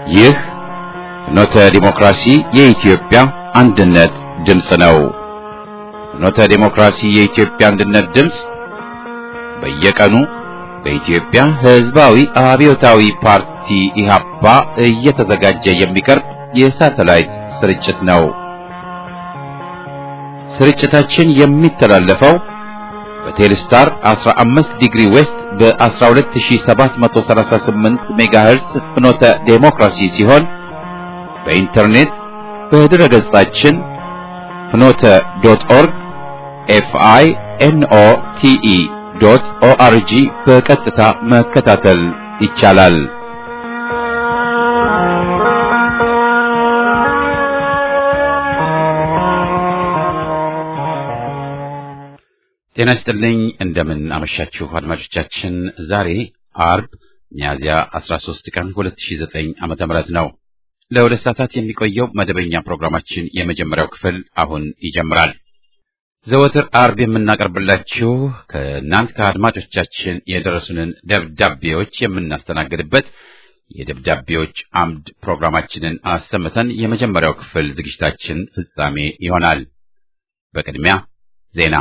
ይህ ፍኖተ ዲሞክራሲ የኢትዮጵያ አንድነት ድምፅ ነው። ፍኖተ ዲሞክራሲ የኢትዮጵያ አንድነት ድምፅ በየቀኑ በኢትዮጵያ ሕዝባዊ አብዮታዊ ፓርቲ ኢህአፓ እየተዘጋጀ የሚቀርብ የሳተላይት ስርጭት ነው። ስርጭታችን የሚተላለፈው በቴሌስታር 15 ዲግሪ ዌስት በ12738 ሜጋሄርስ ፍኖተ ዴሞክራሲ ሲሆን በኢንተርኔት በድረ ገጻችን ፍኖተ ዶት ኦርግ ኤፍአይ ኤንኦ ቲኢ ዶት ኦአርጂ በቀጥታ መከታተል ይቻላል። ጤና ይስጥልኝ። እንደምን አመሻችሁ አድማጮቻችን። ዛሬ አርብ ሚያዝያ 13 ቀን 2009 ዓመተ ምህረት ነው። ለሁለት ሰዓታት የሚቆየው መደበኛ ፕሮግራማችን የመጀመሪያው ክፍል አሁን ይጀምራል። ዘወትር አርብ የምናቀርብላችሁ ከእናንት ከአድማጮቻችን የደረሱንን ደብዳቤዎች የምናስተናግድበት የደብዳቤዎች አምድ ፕሮግራማችንን አሰምተን የመጀመሪያው ክፍል ዝግጅታችን ፍጻሜ ይሆናል። በቅድሚያ ዜና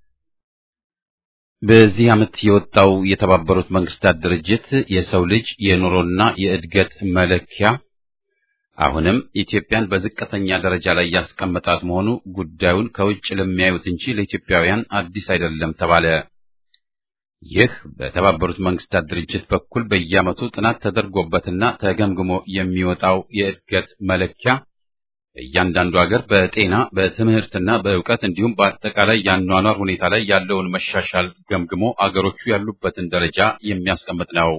በዚህ ዓመት የወጣው የተባበሩት መንግስታት ድርጅት የሰው ልጅ የኑሮና የእድገት መለኪያ አሁንም ኢትዮጵያን በዝቅተኛ ደረጃ ላይ ያስቀመጣት መሆኑ ጉዳዩን ከውጭ ለሚያዩት እንጂ ለኢትዮጵያውያን አዲስ አይደለም ተባለ። ይህ በተባበሩት መንግስታት ድርጅት በኩል በየዓመቱ ጥናት ተደርጎበትና ተገምግሞ የሚወጣው የእድገት መለኪያ እያንዳንዱ ሀገር በጤና በትምህርትና በእውቀት እንዲሁም በአጠቃላይ የአኗኗር ሁኔታ ላይ ያለውን መሻሻል ገምግሞ አገሮቹ ያሉበትን ደረጃ የሚያስቀምጥ ነው።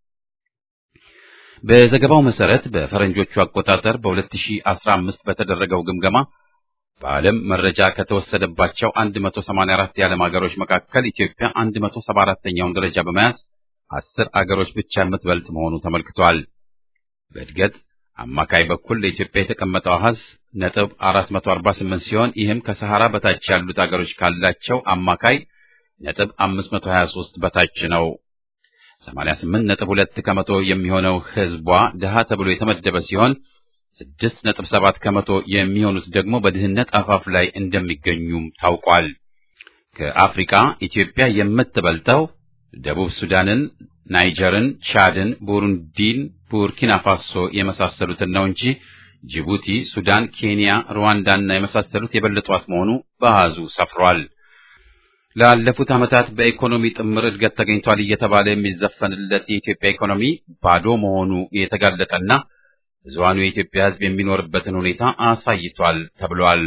በዘገባው መሰረት በፈረንጆቹ አቆጣጠር በ2015 በተደረገው ግምገማ በዓለም መረጃ ከተወሰደባቸው 184 የዓለም ሀገሮች መካከል ኢትዮጵያ 174ኛውን ደረጃ በመያዝ አስር አገሮች ብቻ የምትበልጥ መሆኑ ተመልክቷል። በእድገት አማካይ በኩል ለኢትዮጵያ የተቀመጠው አሃዝ ነጥብ 448 ሲሆን ይህም ከሰሐራ በታች ያሉት አገሮች ካላቸው አማካይ ነጥብ 523 በታች ነው። 88 ነጥብ 2 ከመቶ የሚሆነው ሕዝቧ ድሃ ተብሎ የተመደበ ሲሆን 6 ነጥብ 7 ከመቶ የሚሆኑት ደግሞ በድህነት አፋፍ ላይ እንደሚገኙም ታውቋል። ከአፍሪካ ኢትዮጵያ የምትበልጠው ደቡብ ሱዳንን፣ ናይጀርን፣ ቻድን፣ ቡሩንዲን፣ ቡርኪና ፋሶ የመሳሰሉትን ነው እንጂ ጅቡቲ፣ ሱዳን፣ ኬንያ፣ ሩዋንዳና የመሳሰሉት የበለጧት መሆኑ በአሃዙ ሰፍሯል። ላለፉት ዓመታት በኢኮኖሚ ጥምር እድገት ተገኝቷል እየተባለ የሚዘፈንለት የኢትዮጵያ ኢኮኖሚ ባዶ መሆኑ የተጋለጠና ብዙሃኑ የኢትዮጵያ ሕዝብ የሚኖርበትን ሁኔታ አሳይቷል ተብሏል።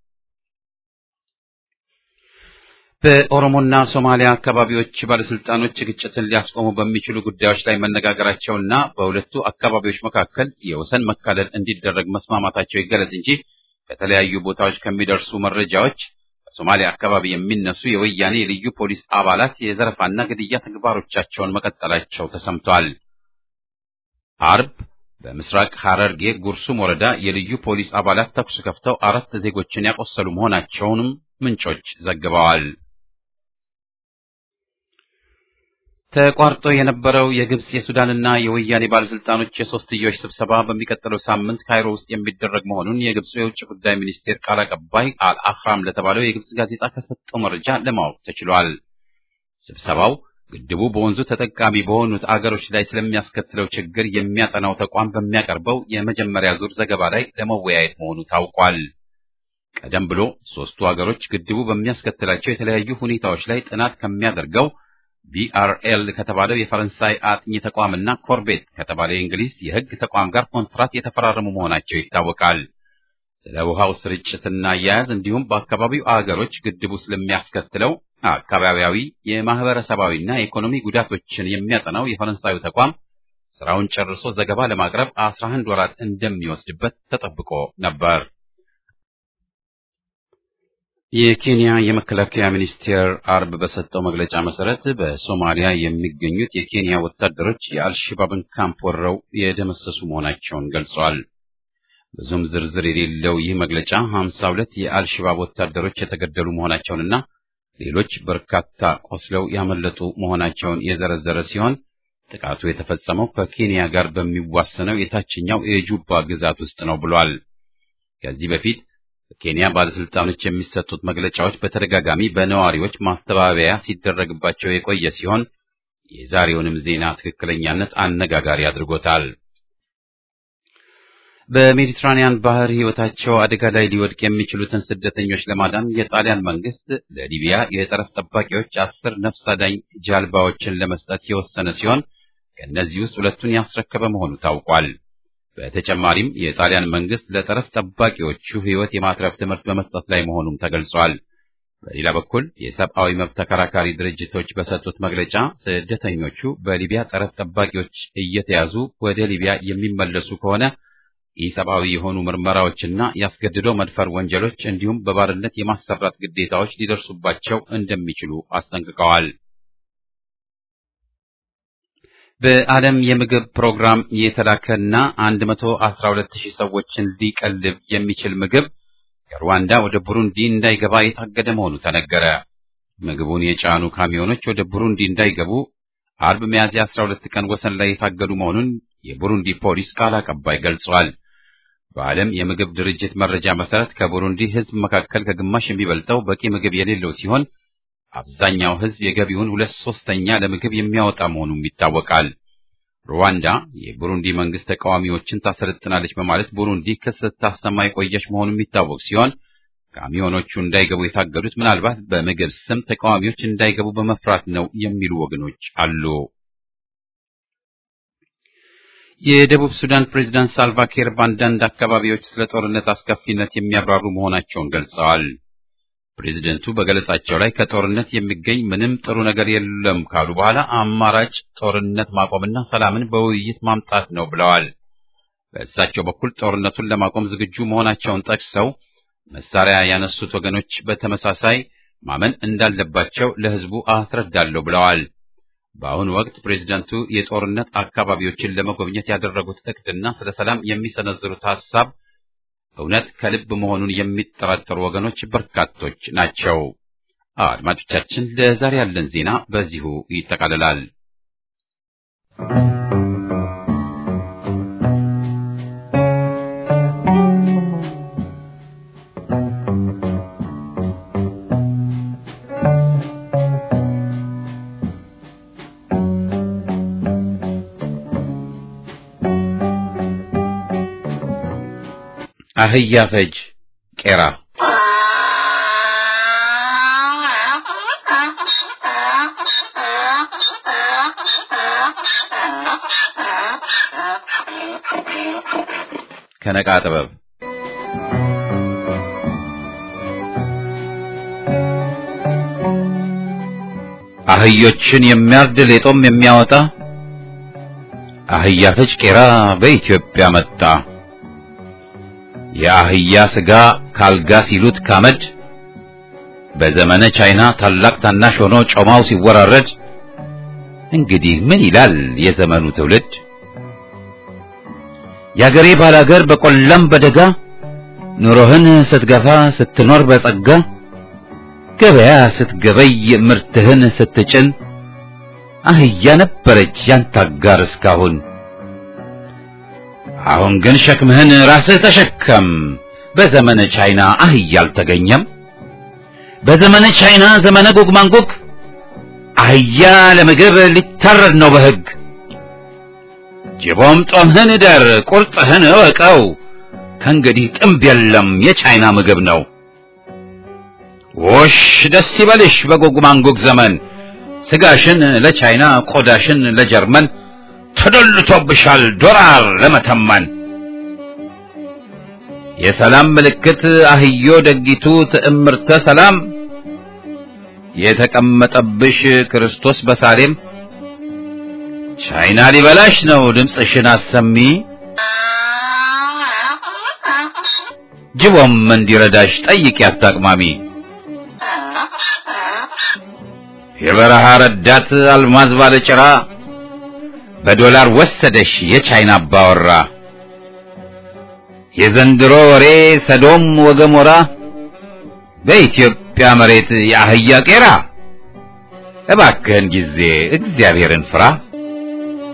በኦሮሞና ሶማሊያ አካባቢዎች ባለስልጣኖች ግጭትን ሊያስቆሙ በሚችሉ ጉዳዮች ላይ መነጋገራቸውና በሁለቱ አካባቢዎች መካከል የወሰን መካለል እንዲደረግ መስማማታቸው ይገለጽ እንጂ ከተለያዩ ቦታዎች ከሚደርሱ መረጃዎች በሶማሊያ አካባቢ የሚነሱ የወያኔ የልዩ ፖሊስ አባላት የዘረፋና ግድያ ተግባሮቻቸውን መቀጠላቸው ተሰምቷል። አርብ በምስራቅ ሐረርጌ ጉርሱም ወረዳ የልዩ ፖሊስ አባላት ተኩስ ከፍተው አራት ዜጎችን ያቆሰሉ መሆናቸውንም ምንጮች ዘግበዋል። ተቋርጦ የነበረው የግብጽ የሱዳንና የወያኔ ባለስልጣኖች የሶስትዮሽ ስብሰባ በሚቀጥለው ሳምንት ካይሮ ውስጥ የሚደረግ መሆኑን የግብጽ የውጭ ጉዳይ ሚኒስቴር ቃል አቀባይ አልአህራም ለተባለው የግብጽ ጋዜጣ ከሰጠው መረጃ ለማወቅ ተችሏል። ስብሰባው ግድቡ በወንዙ ተጠቃሚ በሆኑት አገሮች ላይ ስለሚያስከትለው ችግር የሚያጠናው ተቋም በሚያቀርበው የመጀመሪያ ዙር ዘገባ ላይ ለመወያየት መሆኑ ታውቋል። ቀደም ብሎ ሦስቱ አገሮች ግድቡ በሚያስከትላቸው የተለያዩ ሁኔታዎች ላይ ጥናት ከሚያደርገው ቢአርኤል ከተባለው የፈረንሳይ አጥኚ ተቋምና ኮርቤት ከተባለው የእንግሊዝ የሕግ ተቋም ጋር ኮንትራት የተፈራረሙ መሆናቸው ይታወቃል። ስለ ውሃው ስርጭትና አያያዝ እንዲሁም በአካባቢው አገሮች ግድቡ ስለሚያስከትለው አካባቢያዊ የማህበረሰባዊና የኢኮኖሚ ጉዳቶችን የሚያጠናው የፈረንሳዩ ተቋም ስራውን ጨርሶ ዘገባ ለማቅረብ 11 ወራት እንደሚወስድበት ተጠብቆ ነበር። የኬንያ የመከላከያ ሚኒስቴር አርብ በሰጠው መግለጫ መሰረት በሶማሊያ የሚገኙት የኬንያ ወታደሮች የአልሸባብን ካምፕ ወረው የደመሰሱ መሆናቸውን ገልጸዋል። ብዙም ዝርዝር የሌለው ይህ መግለጫ 52 የአልሸባብ ወታደሮች የተገደሉ መሆናቸውንና ሌሎች በርካታ ቆስለው ያመለጡ መሆናቸውን የዘረዘረ ሲሆን ጥቃቱ የተፈጸመው ከኬንያ ጋር በሚዋሰነው የታችኛው የጁባ ግዛት ውስጥ ነው ብሏል። ከዚህ በፊት በኬንያ ባለስልጣኖች የሚሰጡት መግለጫዎች በተደጋጋሚ በነዋሪዎች ማስተባበያ ሲደረግባቸው የቆየ ሲሆን የዛሬውንም ዜና ትክክለኛነት አነጋጋሪ አድርጎታል። በሜዲትራኒያን ባህር ሕይወታቸው አደጋ ላይ ሊወድቅ የሚችሉትን ስደተኞች ለማዳን የጣሊያን መንግስት ለሊቢያ የጠረፍ ጠባቂዎች አስር ነፍስ አዳኝ ጃልባዎችን ለመስጠት የወሰነ ሲሆን ከእነዚህ ውስጥ ሁለቱን ያስረከበ መሆኑ ታውቋል። በተጨማሪም የጣሊያን መንግስት ለጠረፍ ጠባቂዎቹ ሕይወት የማትረፍ ትምህርት በመስጠት ላይ መሆኑም ተገልጿል። በሌላ በኩል የሰብአዊ መብት ተከራካሪ ድርጅቶች በሰጡት መግለጫ ስደተኞቹ በሊቢያ ጠረፍ ጠባቂዎች እየተያዙ ወደ ሊቢያ የሚመለሱ ከሆነ ኢሰብአዊ የሆኑ ምርመራዎችና ያስገድዶ መድፈር ወንጀሎች እንዲሁም በባርነት የማሰራት ግዴታዎች ሊደርሱባቸው እንደሚችሉ አስጠንቅቀዋል። በዓለም የምግብ ፕሮግራም የተላከና 112 ሺህ ሰዎችን ሊቀልብ የሚችል ምግብ ከሩዋንዳ ወደ ቡሩንዲ እንዳይገባ የታገደ መሆኑ ተነገረ። ምግቡን የጫኑ ካሚዮኖች ወደ ቡሩንዲ እንዳይገቡ አርብ ሚያዝያ 12 ቀን ወሰን ላይ የታገዱ መሆኑን የቡሩንዲ ፖሊስ ቃል አቀባይ ገልጿል። በዓለም የምግብ ድርጅት መረጃ መሰረት ከቡሩንዲ ሕዝብ መካከል ከግማሽ የሚበልጠው በቂ ምግብ የሌለው ሲሆን አብዛኛው ሕዝብ የገቢውን ሁለት ሶስተኛ ለምግብ የሚያወጣ መሆኑም ይታወቃል። ሩዋንዳ የቡሩንዲ መንግስት ተቃዋሚዎችን ታሰለጥናለች በማለት ቡሩንዲ ክስ ስታሰማ የቆየች መሆኑ የሚታወቅ ሲሆን ካሚዮኖቹ እንዳይገቡ የታገዱት ምናልባት በምግብ ስም ተቃዋሚዎች እንዳይገቡ በመፍራት ነው የሚሉ ወገኖች አሉ። የደቡብ ሱዳን ፕሬዝዳንት ሳልቫኪር በአንዳንድ አካባቢዎች ስለ ጦርነት አስከፊነት የሚያብራሩ መሆናቸውን ገልጸዋል። ፕሬዝደንቱ በገለጻቸው ላይ ከጦርነት የሚገኝ ምንም ጥሩ ነገር የለም ካሉ በኋላ አማራጭ ጦርነት ማቆምና ሰላምን በውይይት ማምጣት ነው ብለዋል። በእሳቸው በኩል ጦርነቱን ለማቆም ዝግጁ መሆናቸውን ጠቅሰው መሳሪያ ያነሱት ወገኖች በተመሳሳይ ማመን እንዳለባቸው ለሕዝቡ አስረዳለሁ ብለዋል። በአሁኑ ወቅት ፕሬዝደንቱ የጦርነት አካባቢዎችን ለመጎብኘት ያደረጉት እቅድና ስለ ሰላም የሚሰነዝሩት ሐሳብ እውነት ከልብ መሆኑን የሚጠራጠሩ ወገኖች በርካቶች ናቸው። አድማጮቻችን፣ ለዛሬ ያለን ዜና በዚሁ ይጠቃልላል። አህያ ፈጅ ቄራ ከነቃ ጥበብ አህዮችን የሚያርድ ሌጦም የሚያወጣ አህያ ፈጅ ቄራ በኢትዮጵያ መጣ። የአህያ ስጋ ካልጋ ሲሉት ካመድ በዘመነ ቻይና ታላቅ ታናሽ ሆኖ ጮማው ሲወራረድ እንግዲህ ምን ይላል የዘመኑ ትውልድ? የአገሬ ባላገር በቆላም በደጋ ኑሮህን ስትገፋ ስትኖር በጸጋ ገበያ ስትገበይ ምርትህን ስትጭን አህያ ነበረች ያንተ አጋር እስካሁን። አሁን ግን ሸክምህን ራስህ ተሸከም። በዘመነ ቻይና አህያ አልተገኘም። በዘመነ ቻይና ዘመነ ጎግ ማንጎግ አህያ ለምግብ ሊታረድ ነው በሕግ። ጅቦም ጦምህን እደር ቁርጥህን እወቀው። ከእንግዲህ ጥምብ የለም የቻይና ምግብ ነው። ውሽ ደስ ይበልሽ በጎግ ማንጎግ ዘመን ስጋሽን ለቻይና ቆዳሽን ለጀርመን ተደልቶብሻል ዶላር ለመተመን። የሰላም ምልክት አህዮ ደጊቱ ትዕምርተ ሰላም የተቀመጠብሽ ክርስቶስ በሳሌም ቻይና ሊበላሽ ነው ድምፅሽን አሰሚ። ጅቦም እንዲረዳሽ ጠይቂ አታቅማሚ። የበረሃ ረዳት አልማዝ ባለጭራ በዶላር ወሰደሽ የቻይና አባወራ። የዘንድሮ ወሬ ሰዶም ወገሞራ በኢትዮጵያ መሬት የአህያ ቄራ። እባክህን ጊዜ እግዚአብሔርን ፍራ።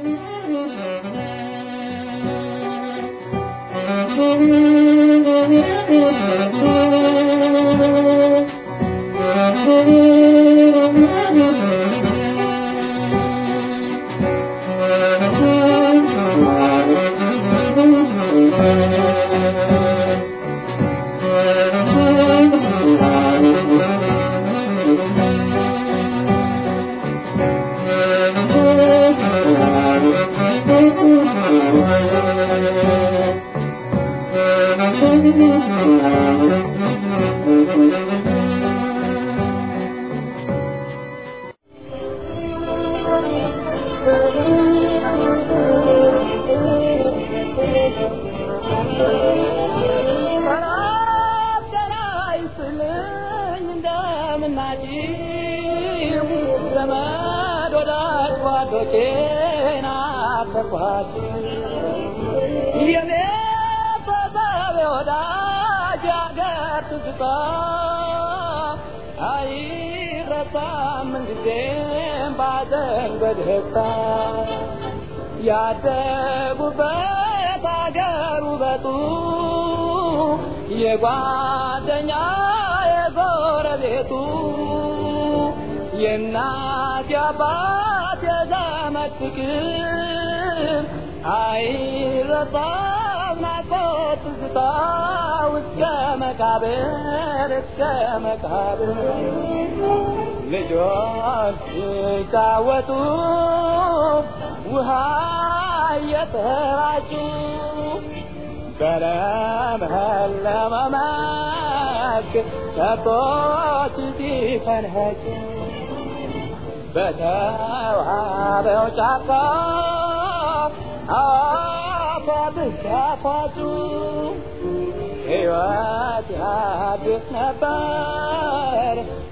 ያደጉበት አገር ውበቱ የጓደኛ የጎረቤቱ የእናት የአባት የዘመድ ፍቅር አይረሳም ናፍቆት ትዝታ እስከ መቃብር እስከ መቃብር ልጆች ሲጫወቱ ውሃ እየተራጩ በለመለመ መስክ ከብቶች ሲፈንኸጩ በተዋበው ጫካ አፏብስ ያፏጩ ሕይወት ያድስ ነበር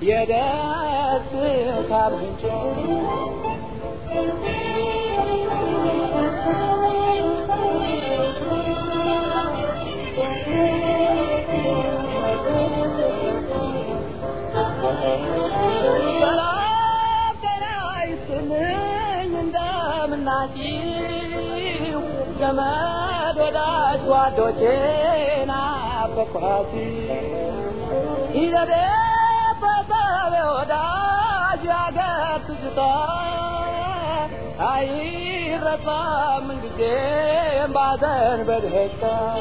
የደስታ ምንጭ እንደምናጭው ዘመድ ወዳጅ ጓዶቼ ናፈኳሲ ይዘቤ በሰቤ ወዳጅ ያገር ትዝታ አይረሳም ጊዜም ባዘን በደስታ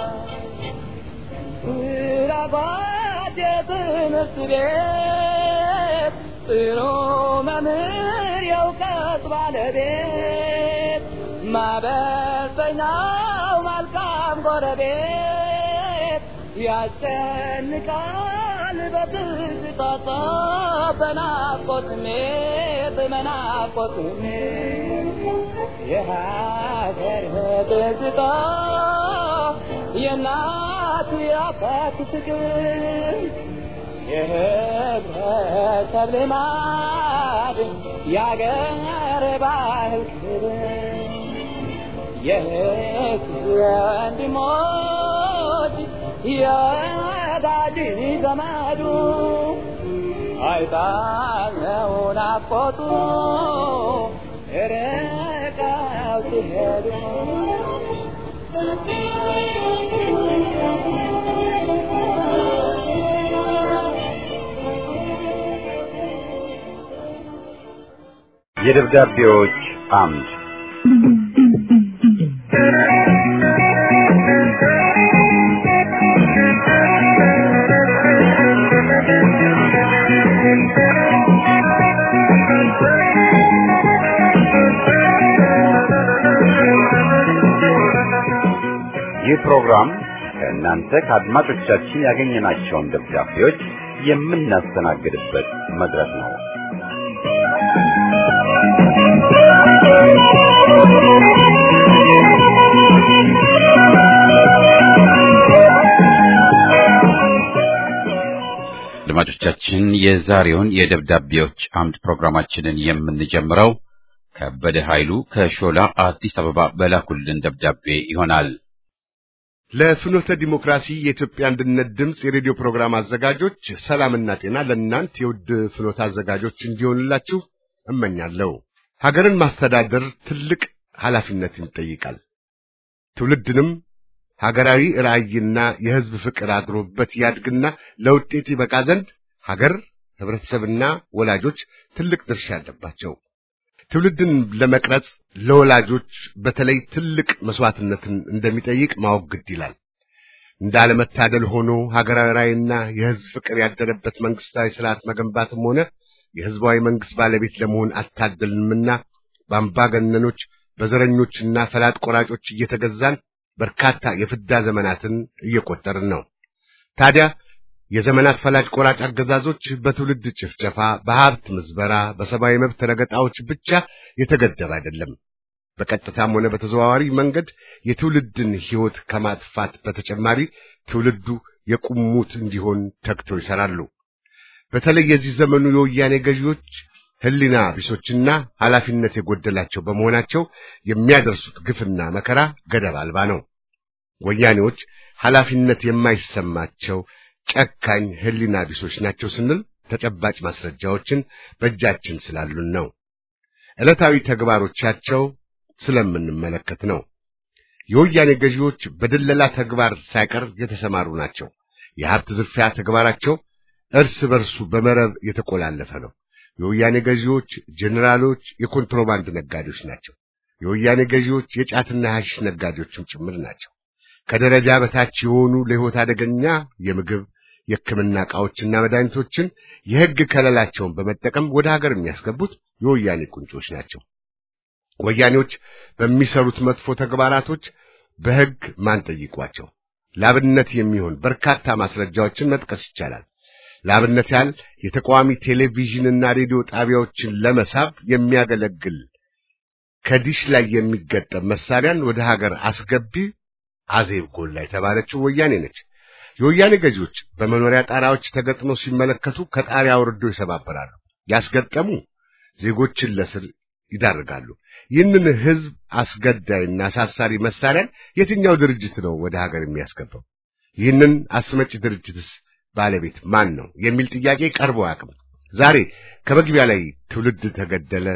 ስራባት የትምህርት ቤት ጥሩ መምህር የእውቀት ባለቤት ማበሰኛው መልካም ጎረቤት ያስጨንቃል በትዝታ በናፍቆት ስሜት በናፍቆት ስሜት የሀገር ትዝታ የእናት የአባት ፍቅር የህብረተሰብ ልማድ የአገር ባህል ክብር የህዝብ ወንድሞች የወዳጅ ዘመዱ አይጣለው ናፍቆቱ ርቀው ሲሄዱ የደብዳቤዎች አምድ ይህ ፕሮግራም ከእናንተ ከአድማጮቻችን ያገኘናቸውን ደብዳቤዎች የምናስተናግድበት መድረክ ነው። አድማጮቻችን የዛሬውን የደብዳቤዎች አምድ ፕሮግራማችንን የምንጀምረው ከበደ ኃይሉ ከሾላ አዲስ አበባ በላኩልን ደብዳቤ ይሆናል። ለፍኖተ ዲሞክራሲ የኢትዮጵያ አንድነት ድምፅ የሬዲዮ ፕሮግራም አዘጋጆች ሰላምና ጤና ለእናንት የውድ ፍኖተ አዘጋጆች እንዲሆንላችሁ እመኛለሁ። ሀገርን ማስተዳደር ትልቅ ኃላፊነትን ይጠይቃል። ትውልድንም ሀገራዊ ራዕይና የሕዝብ ፍቅር አድሮበት ያድግና ለውጤት ይበቃ ዘንድ ሀገር፣ ህብረተሰብና ወላጆች ትልቅ ድርሻ አለባቸው። ትውልድን ለመቅረጽ ለወላጆች በተለይ ትልቅ መስዋዕትነትን እንደሚጠይቅ ማወቅ ግድ ይላል። እንዳለመታደል ሆኖ ሀገራዊ ራዕይና የሕዝብ ፍቅር ያደረበት መንግስታዊ ስርዓት መገንባትም ሆነ የሕዝባዊ መንግስት ባለቤት ለመሆን አልታደልንምና በአምባገነኖች በዘረኞችና ፈላጥ ቆራጮች እየተገዛን በርካታ የፍዳ ዘመናትን እየቆጠርን ነው። ታዲያ የዘመናት ፈላጭ ቆራጭ አገዛዞች በትውልድ ጭፍጨፋ፣ በሀብት ምዝበራ፣ በሰብአዊ መብት ረገጣዎች ብቻ የተገደበ አይደለም። በቀጥታም ሆነ በተዘዋዋሪ መንገድ የትውልድን ሕይወት ከማጥፋት በተጨማሪ ትውልዱ የቁሙት እንዲሆን ተግተው ይሰራሉ። በተለይ የዚህ ዘመኑ የወያኔ ገዢዎች ሕሊና ቢሶችና ኃላፊነት የጎደላቸው በመሆናቸው የሚያደርሱት ግፍና መከራ ገደብ አልባ ነው። ወያኔዎች ኃላፊነት የማይሰማቸው ጨካኝ ሕሊና ቢሶች ናቸው ስንል ተጨባጭ ማስረጃዎችን በእጃችን ስላሉን ነው። ዕለታዊ ተግባሮቻቸው ስለምንመለከት ነው። የወያኔ ገዢዎች በድለላ ተግባር ሳይቀር የተሰማሩ ናቸው። የሀብት ዝርፊያ ተግባራቸው እርስ በርሱ በመረብ የተቆላለፈ ነው። የወያኔ ገዢዎች ጄኔራሎች የኮንትሮባንድ ነጋዴዎች ናቸው። የወያኔ ገዢዎች የጫትና ሐሺሽ ነጋዴዎችም ጭምር ናቸው። ከደረጃ በታች የሆኑ ለሕይወት አደገኛ የምግብ የሕክምና ዕቃዎችና መድኃኒቶችን የሕግ ከለላቸውን በመጠቀም ወደ ሀገር የሚያስገቡት የወያኔ ቁንጮች ናቸው። ወያኔዎች በሚሰሩት መጥፎ ተግባራቶች በሕግ ማን ጠይቋቸው? ለአብነት የሚሆን በርካታ ማስረጃዎችን መጥቀስ ይቻላል። ለአብነት ያህል የተቃዋሚ ቴሌቪዥንና ሬዲዮ ጣቢያዎችን ለመሳብ የሚያገለግል ከዲሽ ላይ የሚገጠም መሳሪያን ወደ ሀገር አስገቢ አዜብ ጎላ የተባለችው ወያኔ ነች። የወያኔ ገዢዎች በመኖሪያ ጣሪያዎች ተገጥመው ሲመለከቱ ከጣሪያ አውርደው ይሰባበራሉ። ያስገጠሙ ዜጎችን ለስር ይዳርጋሉ። ይህንን ሕዝብ አስገዳይና አሳሳሪ መሳሪያን የትኛው ድርጅት ነው ወደ ሀገር የሚያስገባው? ይህንን አስመጪ ድርጅትስ ባለቤት ማን ነው የሚል ጥያቄ ቀርቦ አያውቅም። ዛሬ ከመግቢያ ላይ ትውልድ ተገደለ፣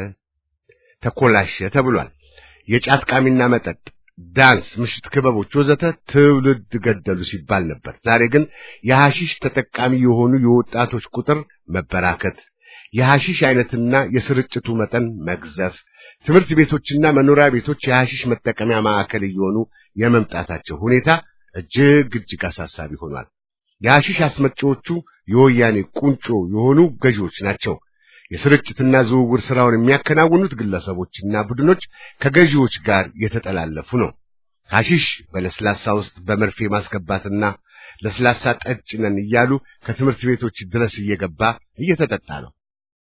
ተኮላሸ ተብሏል። የጫት ቃሚና መጠጥ፣ ዳንስ፣ ምሽት ክበቦች ወዘተ ትውልድ ገደሉ ሲባል ነበር። ዛሬ ግን የሐሺሽ ተጠቃሚ የሆኑ የወጣቶች ቁጥር መበራከት፣ የሐሺሽ አይነትና የስርጭቱ መጠን መግዘፍ፣ ትምህርት ቤቶችና መኖሪያ ቤቶች የሐሺሽ መጠቀሚያ ማዕከል እየሆኑ የመምጣታቸው ሁኔታ እጅግ እጅግ አሳሳቢ ሆኗል። የሐሺሽ አስመጪዎቹ የወያኔ ቁንጮ የሆኑ ገዢዎች ናቸው። የስርጭትና ዝውውር ስራውን የሚያከናውኑት ግለሰቦችና ቡድኖች ከገዢዎች ጋር የተጠላለፉ ነው። ሐሺሽ በለስላሳ ውስጥ በመርፌ ማስገባትና ለስላሳ ጠጭ ነን እያሉ ከትምህርት ቤቶች ድረስ እየገባ እየተጠጣ ነው።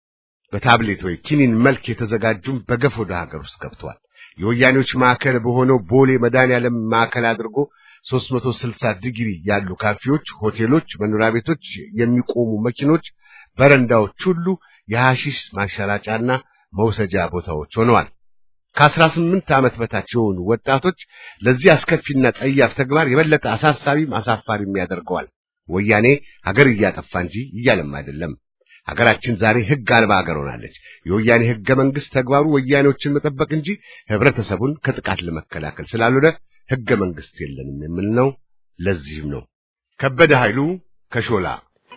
በታብሌት ወይ ኪኒን መልክ የተዘጋጁም በገፍ ወደ ሀገር ውስጥ ገብተዋል። የወያኔዎች ማዕከል በሆነው ቦሌ መድኃኔዓለም ማዕከል አድርጎ 360 ዲግሪ ያሉ ካፌዎች፣ ሆቴሎች፣ መኖሪያ ቤቶች፣ የሚቆሙ መኪኖች፣ በረንዳዎች ሁሉ የሐሺሽ ማሸራጫና መውሰጃ ቦታዎች ሆነዋል። ከአስራ ስምንት ዓመት በታች የሆኑ ወጣቶች ለዚህ አስከፊና ጸያፍ ተግባር የበለጠ አሳሳቢም አሳፋሪም ያደርገዋል። ወያኔ ሀገር እያጠፋ እንጂ እያለም አይደለም። ሀገራችን ዛሬ ሕግ አልባ ሀገር ሆናለች። የወያኔ ሕገ መንግሥት ተግባሩ ወያኔዎችን መጠበቅ እንጂ ህብረተሰቡን ከጥቃት ለመከላከል ስላልሆነ ሕገ መንግሥት የለንም የምል ነው። ለዚህም ነው ከበደ ኃይሉ ከሾላ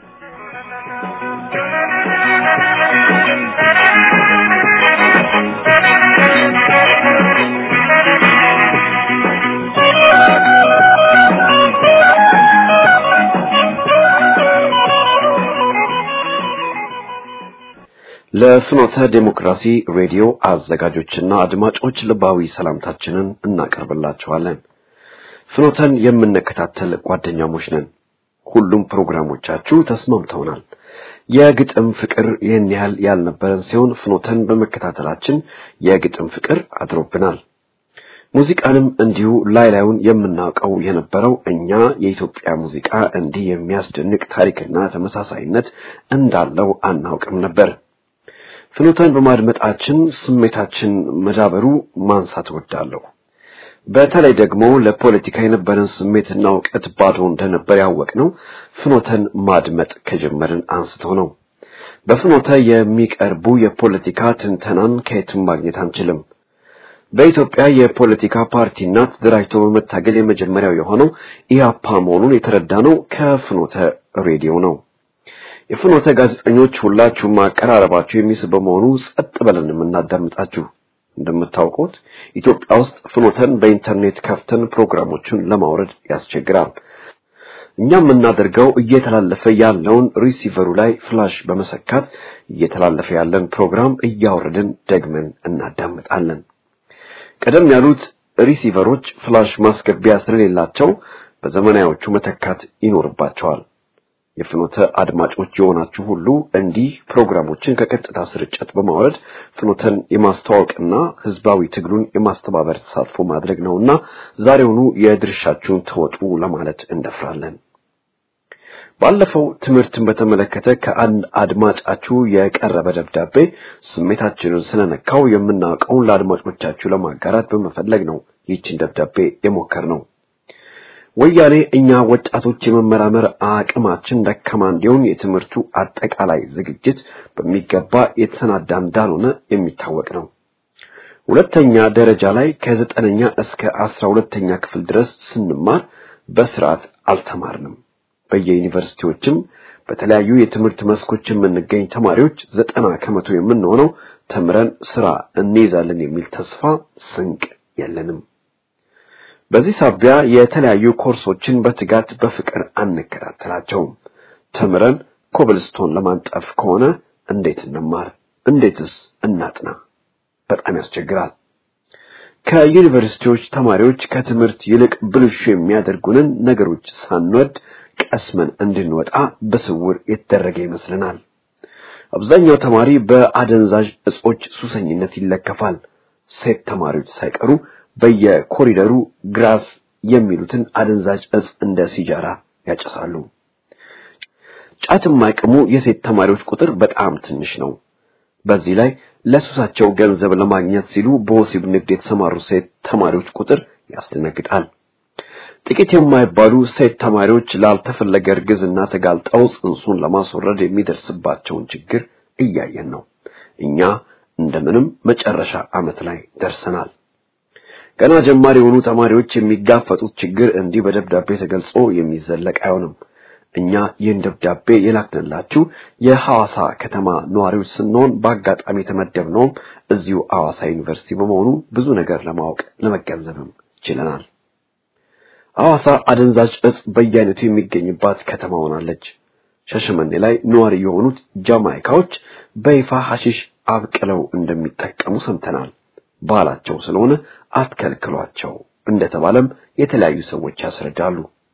ለፍኖተ ዴሞክራሲ ሬዲዮ አዘጋጆችና አድማጮች ልባዊ ሰላምታችንን እናቀርብላችኋለን። ፍኖተን የምንከታተል ጓደኛሞች ነን። ሁሉም ፕሮግራሞቻችሁ ተስማምተውናል። የግጥም ፍቅር ይህን ያህል ያልነበረን ሲሆን ፍኖተን በመከታተላችን የግጥም ፍቅር አድሮብናል። ሙዚቃንም እንዲሁ ላይ ላዩን የምናውቀው የነበረው እኛ የኢትዮጵያ ሙዚቃ እንዲህ የሚያስደንቅ ታሪክና ተመሳሳይነት እንዳለው አናውቅም ነበር። ፍኖተን በማድመጣችን ስሜታችን መዳበሩ ማንሳት እወዳለሁ። በተለይ ደግሞ ለፖለቲካ የነበረን ስሜትና እውቀት ባዶ እንደነበር ያወቅነው ፍኖተን ማድመጥ ከጀመርን አንስቶ ነው። በፍኖተ የሚቀርቡ የፖለቲካ ትንተናን ከየትም ማግኘት አንችልም። በኢትዮጵያ የፖለቲካ ፓርቲና ተደራጅቶ በመታገል የመጀመሪያው የሆነው ኢያፓ መሆኑን የተረዳነው ከፍኖተ ሬዲዮ ነው። የፍኖተ ጋዜጠኞች ሁላችሁም አቀራረባችሁ የሚስብ በመሆኑ ጸጥ ብለን የምናዳምጣችሁ። እንደምታውቁት ኢትዮጵያ ውስጥ ፍኖተን በኢንተርኔት ከፍተን ፕሮግራሞችን ለማውረድ ያስቸግራል። እኛ የምናደርገው እየተላለፈ ያለውን ሪሲቨሩ ላይ ፍላሽ በመሰካት እየተላለፈ ያለን ፕሮግራም እያወረድን ደግመን እናዳምጣለን። ቀደም ያሉት ሪሲቨሮች ፍላሽ ማስገቢያ ስለሌላቸው በዘመናዎቹ መተካት ይኖርባቸዋል። የፍኖተ አድማጮች የሆናችሁ ሁሉ እንዲህ ፕሮግራሞችን ከቀጥታ ስርጭት በማውረድ ፍኖተን የማስተዋወቅና ህዝባዊ ትግሉን የማስተባበር ተሳትፎ ማድረግ ነውና ዛሬውኑ የድርሻችሁን ተወጡ ለማለት እንደፍራለን። ባለፈው ትምህርትን በተመለከተ ከአንድ አድማጫችሁ የቀረበ ደብዳቤ ስሜታችንን ስለነካው የምናውቀውን ለአድማጮቻችሁ ለማጋራት በመፈለግ ነው ይህችን ደብዳቤ የሞከርነው። ወያኔ እኛ ወጣቶች የመመራመር አቅማችን ደካማ እንዲሆን የትምህርቱ አጠቃላይ ዝግጅት በሚገባ የተሰናዳ እንዳልሆነ የሚታወቅ ነው። ሁለተኛ ደረጃ ላይ ከዘጠነኛ እስከ አስራ ሁለተኛ ክፍል ድረስ ስንማር በስርዓት አልተማርንም። በየዩኒቨርሲቲዎችም በተለያዩ የትምህርት መስኮች የምንገኝ ተማሪዎች ዘጠና ከመቶ የምንሆነው ተምረን ስራ እንይዛለን የሚል ተስፋ ስንቅ የለንም። በዚህ ሳቢያ የተለያዩ ኮርሶችን በትጋት በፍቅር አንከታተላቸውም። ተምረን ኮብልስቶን ለማንጠፍ ከሆነ እንዴት እንማር? እንዴትስ እናጥና? በጣም ያስቸግራል። ከዩኒቨርሲቲዎች ተማሪዎች ከትምህርት ይልቅ ብልሹ የሚያደርጉንን ነገሮች ሳንወድ ቀስመን እንድንወጣ በስውር የተደረገ ይመስለናል። አብዛኛው ተማሪ በአደንዛዥ እጾች ሱሰኝነት ይለከፋል። ሴት ተማሪዎች ሳይቀሩ በየኮሪደሩ ግራስ የሚሉትን አደንዛዥ እጽ እንደ ሲጃራ ያጨሳሉ። ጫት የማይቅሙ የሴት ተማሪዎች ቁጥር በጣም ትንሽ ነው። በዚህ ላይ ለሱሳቸው ገንዘብ ለማግኘት ሲሉ በወሲብ ንግድ የተሰማሩ ሴት ተማሪዎች ቁጥር ያስደነግጣል። ጥቂት የማይባሉ ሴት ተማሪዎች ላልተፈለገ እርግዝና ተጋልጠው ጽንሱን ለማስወረድ የሚደርስባቸውን ችግር እያየን ነው። እኛ እንደምንም መጨረሻ ዓመት ላይ ደርሰናል። ገና ጀማሪ የሆኑ ተማሪዎች የሚጋፈጡት ችግር እንዲህ በደብዳቤ ተገልጾ የሚዘለቅ አይሆንም። እኛ ይህን ደብዳቤ የላክንላችሁ የሐዋሳ ከተማ ነዋሪዎች ስንሆን በአጋጣሚ የተመደብነውም እዚሁ ሐዋሳ ዩኒቨርሲቲ በመሆኑ ብዙ ነገር ለማወቅ ለመገንዘብም ችለናል። ሐዋሳ አደንዛዥ እጽ በየአይነቱ የሚገኝባት ከተማ ሆናለች። ሻሸመኔ ላይ ነዋሪ የሆኑት ጃማይካዎች በይፋ ሐሺሽ አብቅለው እንደሚጠቀሙ ሰምተናል። ባህላቸው ስለሆነ አትከልክሏቸው እንደተባለም የተለያዩ ሰዎች ያስረዳሉ።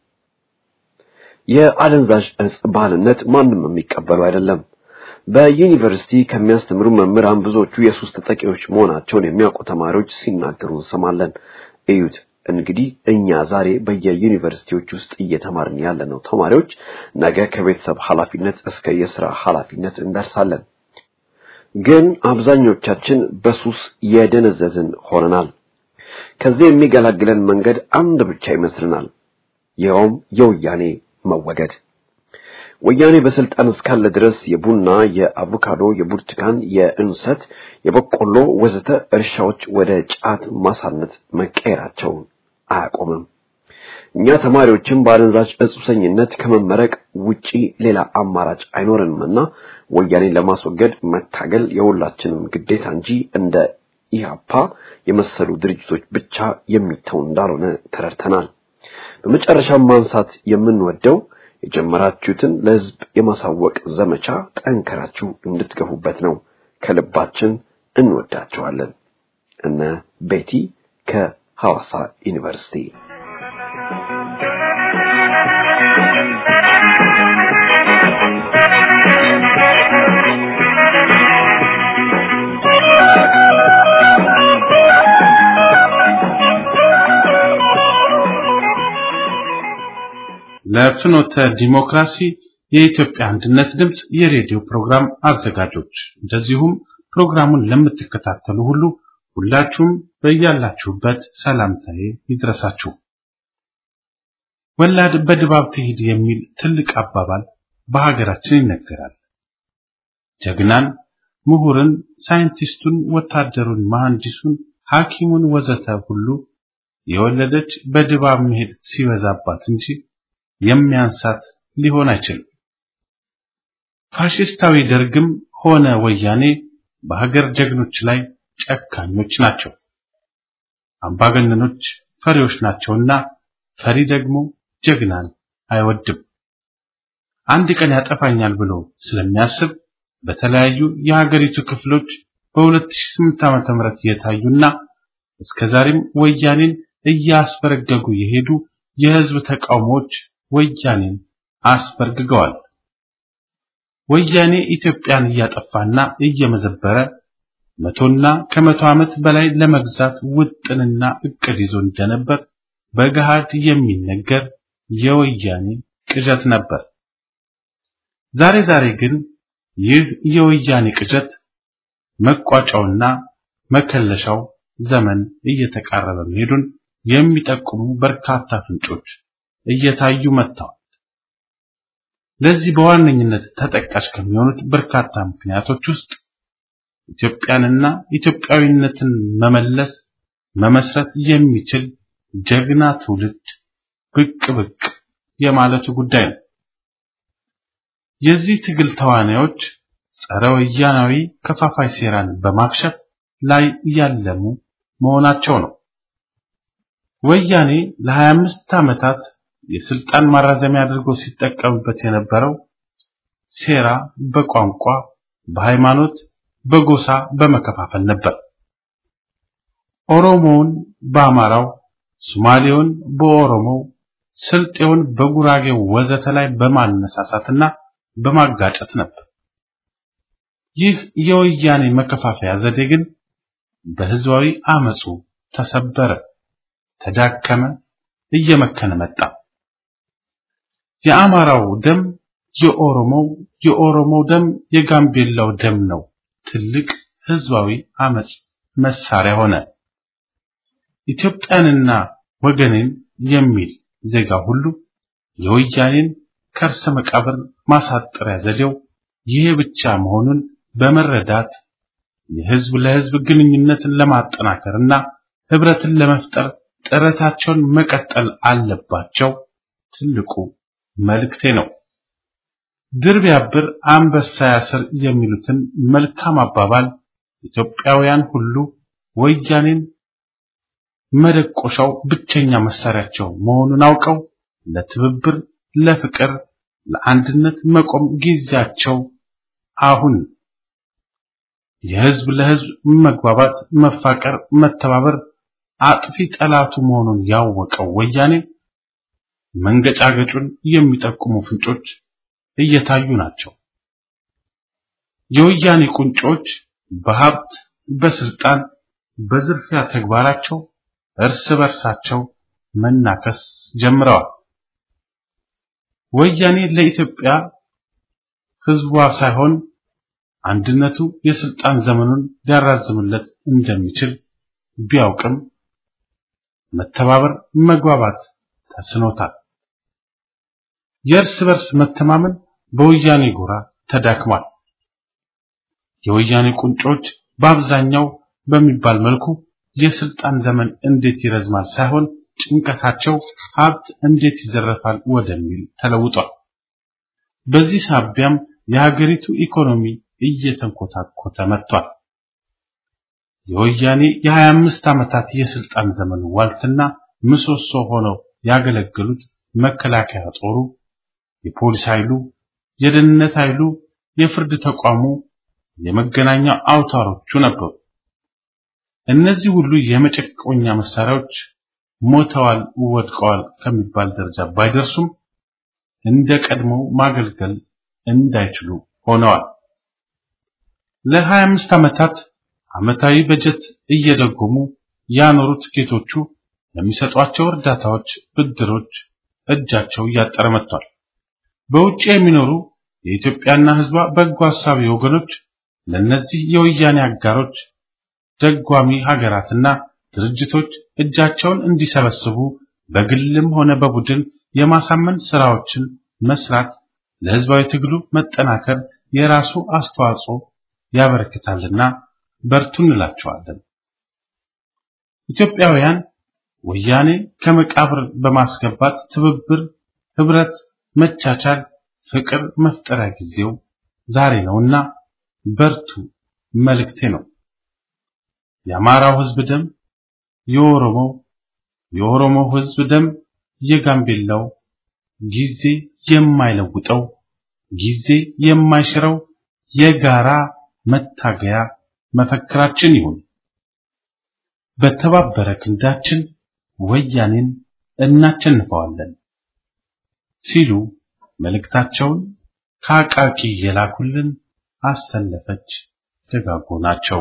የአደንዛዥ እጽ ባህልነት ማንም የሚቀበሉ አይደለም። በዩኒቨርሲቲ ከሚያስተምሩ መምህራን ብዙዎቹ የሱስ ተጠቂዎች መሆናቸውን የሚያውቁ ተማሪዎች ሲናገሩ እንሰማለን። እዩት እንግዲህ እኛ ዛሬ በየዩኒቨርሲቲዎች ውስጥ እየተማርን ያለነው ተማሪዎች ነገ ከቤተሰብ ኃላፊነት እስከ የሥራ ኃላፊነት እንደርሳለን። ግን አብዛኞቻችን በሱስ የደነዘዝን ሆነናል። ከዚህ የሚገላግለን መንገድ አንድ ብቻ ይመስልናል። ይኸውም የወያኔ መወገድ። ወያኔ በስልጣን እስካለ ድረስ የቡና፣ የአቮካዶ፣ የብርቱካን፣ የእንሰት፣ የበቆሎ ወዘተ እርሻዎች ወደ ጫት ማሳነት መቀየራቸውን አያቆምም። እኛ ተማሪዎችም በአደንዛዥ እጽ ሱሰኝነት ከመመረቅ ውጪ ሌላ አማራጭ አይኖረንምና ወያኔን ለማስወገድ መታገል የሁላችንም ግዴታ እንጂ እንደ ኢህአፓ የመሰሉ ድርጅቶች ብቻ የሚተው እንዳልሆነ ተረድተናል። በመጨረሻም ማንሳት የምንወደው የጀመራችሁትን ለሕዝብ የማሳወቅ ዘመቻ ጠንከራችሁ እንድትገፉበት ነው። ከልባችን እንወዳቸዋለን። እነ ቤቲ ከሐዋሳ ዩኒቨርሲቲ ለፍኖተ ዲሞክራሲ የኢትዮጵያ አንድነት ድምፅ የሬዲዮ ፕሮግራም አዘጋጆች እንደዚሁም ፕሮግራሙን ለምትከታተሉ ሁሉ ሁላችሁም በያላችሁበት ሰላምታዬ ይድረሳችሁ። ወላድ በድባብ ትሂድ የሚል ትልቅ አባባል በሀገራችን ይነገራል። ጀግናን፣ ምሁርን፣ ሳይንቲስቱን፣ ወታደሩን፣ መሐንዲሱን፣ ሐኪሙን ወዘተ ሁሉ የወለደች በድባብ መሄድ ሲበዛባት እንጂ የሚያንሳት ሊሆን አይችልም። ፋሽስታዊ ደርግም ሆነ ወያኔ በሀገር ጀግኖች ላይ ጨካኞች ናቸው። አምባገነኖች ፈሪዎች ናቸውና ፈሪ ደግሞ ጀግናን አይወድም። አንድ ቀን ያጠፋኛል ብሎ ስለሚያስብ በተለያዩ የሀገሪቱ ክፍሎች በ2008 ዓመተ ምህረት የታዩና እስከዛሬም ወያኔን እያስበረገጉ የሄዱ የህዝብ ተቃውሞዎች ወያኔን አስበርግገዋል። ወያኔ ኢትዮጵያን እያጠፋና እየመዘበረ መቶና ከመቶ ዓመት በላይ ለመግዛት ውጥንና እቅድ ይዞ እንደነበር በገሃድ የሚነገር የወያኔ ቅዠት ነበር። ዛሬ ዛሬ ግን ይህ የወያኔ ቅዠት መቋጫውና መከለሻው ዘመን እየተቃረበ መሄዱን የሚጠቁሙ በርካታ ፍንጮች እየታዩ መጥተዋል። ለዚህ በዋነኝነት ተጠቃሽ ከሚሆኑት በርካታ ምክንያቶች ውስጥ ኢትዮጵያንና ኢትዮጵያዊነትን መመለስ መመስረት የሚችል ጀግና ትውልድ ብቅ ብቅ የማለቱ ጉዳይ ነው። የዚህ ትግል ተዋናዮች ጸረ ወያናዊ ከፋፋይ ሴራን በማክሸፍ ላይ ያለሙ መሆናቸው ነው። ወያኔ ለ25 ዓመታት የስልጣን ማራዘሚያ አድርጎ ሲጠቀምበት የነበረው ሴራ በቋንቋ፣ በሃይማኖት፣ በጎሳ በመከፋፈል ነበር። ኦሮሞውን በአማራው፣ ሶማሌውን በኦሮሞው፣ ስልጤውን በጉራጌው ወዘተ ላይ በማነሳሳትና በማጋጨት ነበር። ይህ የወያኔ መከፋፈያ ዘዴ ግን በህዝባዊ አመፁ ተሰበረ፣ ተዳከመ፣ እየመከነ መጣ። የአማራው ደም የኦሮሞው፣ የኦሮሞው ደም የጋምቤላው ደም ነው። ትልቅ ህዝባዊ አመፅ መሳሪያ ሆነ። ኢትዮጵያንና ወገንን የሚል ዜጋ ሁሉ የወያኔን ከርሰ መቃብር ማሳጠሪያ ዘዴው ይሄ ብቻ መሆኑን በመረዳት የህዝብ ለህዝብ ግንኙነትን ለማጠናከርና ህብረትን ለመፍጠር ጥረታቸውን መቀጠል አለባቸው። ትልቁ መልእክቴ ነው። ድር ቢያብር አንበሳ ያስር የሚሉትን መልካም አባባል ኢትዮጵያውያን ሁሉ ወያኔን መደቆሻው ብቸኛ መሳሪያቸው መሆኑን አውቀው ለትብብር፣ ለፍቅር፣ ለአንድነት መቆም ጊዜያቸው አሁን። የህዝብ ለህዝብ መግባባት፣ መፋቀር፣ መተባበር አጥፊ ጠላቱ መሆኑን ያወቀው ወያኔ መንገጫገጩን የሚጠቁሙ ፍንጮች እየታዩ ናቸው። የወያኔ ቁንጮች በሀብት፣ በስልጣን፣ በዝርፊያ ተግባራቸው እርስ በርሳቸው መናከስ ጀምረዋል። ወያኔ ለኢትዮጵያ ህዝቧ ሳይሆን አንድነቱ የስልጣን ዘመኑን ሊያራዝምለት እንደሚችል ቢያውቅም መተባበር፣ መግባባት ተስኖታል። የእርስ በርስ መተማመን በወያኔ ጎራ ተዳክሟል። የወያኔ ቁንጮች በአብዛኛው በሚባል መልኩ የስልጣን ዘመን እንዴት ይረዝማል ሳይሆን ጭንቀታቸው ሀብት እንዴት ይዘረፋል ወደሚል ተለውጧል። በዚህ ሳቢያም የሀገሪቱ ኢኮኖሚ እየተንኮታኮተ መጥቷል። የወያኔ የ25 ዓመታት የስልጣን ዘመን ዋልትና ምሰሶ ሆነው ያገለገሉት መከላከያ ጦሩ፣ የፖሊስ ኃይሉ፣ የደህንነት ኃይሉ፣ የፍርድ ተቋሙ፣ የመገናኛ አውታሮቹ ነበሩ። እነዚህ ሁሉ የመጨቆኛ መሳሪያዎች ሞተዋል፣ ወድቀዋል ከሚባል ደረጃ ባይደርሱም እንደ ቀድሞው ማገልገል እንዳይችሉ ሆነዋል። ለ25 ዓመታት ዓመታዊ በጀት እየደጎሙ ያኖሩት ጌቶቹ ለሚሰጧቸው እርዳታዎች፣ ብድሮች እጃቸው እያጠረ መጥቷል። በውጭ የሚኖሩ የኢትዮጵያና ሕዝቧ በጎ ሐሳቢ ወገኖች ለነዚህ የወያኔ አጋሮች ደጓሚ ሀገራትና ድርጅቶች እጃቸውን እንዲሰበስቡ በግልም ሆነ በቡድን የማሳመን ስራዎችን መስራት ለህዝባዊ ትግሉ መጠናከር የራሱ አስተዋጽኦ ያበረክታልና በርቱ እንላቸዋለን። ኢትዮጵያውያን ወያኔ ከመቃብር በማስገባት ትብብር፣ ህብረት፣ መቻቻል፣ ፍቅር መፍጠሪያ ጊዜው ዛሬ ነውና በርቱ መልእክቴ ነው። የአማራው ህዝብ ደም፣ የኦሮሞው የኦሮሞው ህዝብ ደም፣ የጋምቤላው ጊዜ የማይለውጠው ጊዜ የማይሽረው የጋራ መታገያ መፈክራችን ይሁን። በተባበረ ክንዳችን ወያኔን እናቸንፈዋለን ሲሉ መልእክታቸውን ከአቃቂ የላኩልን አሰለፈች ደጋጎ ናቸው።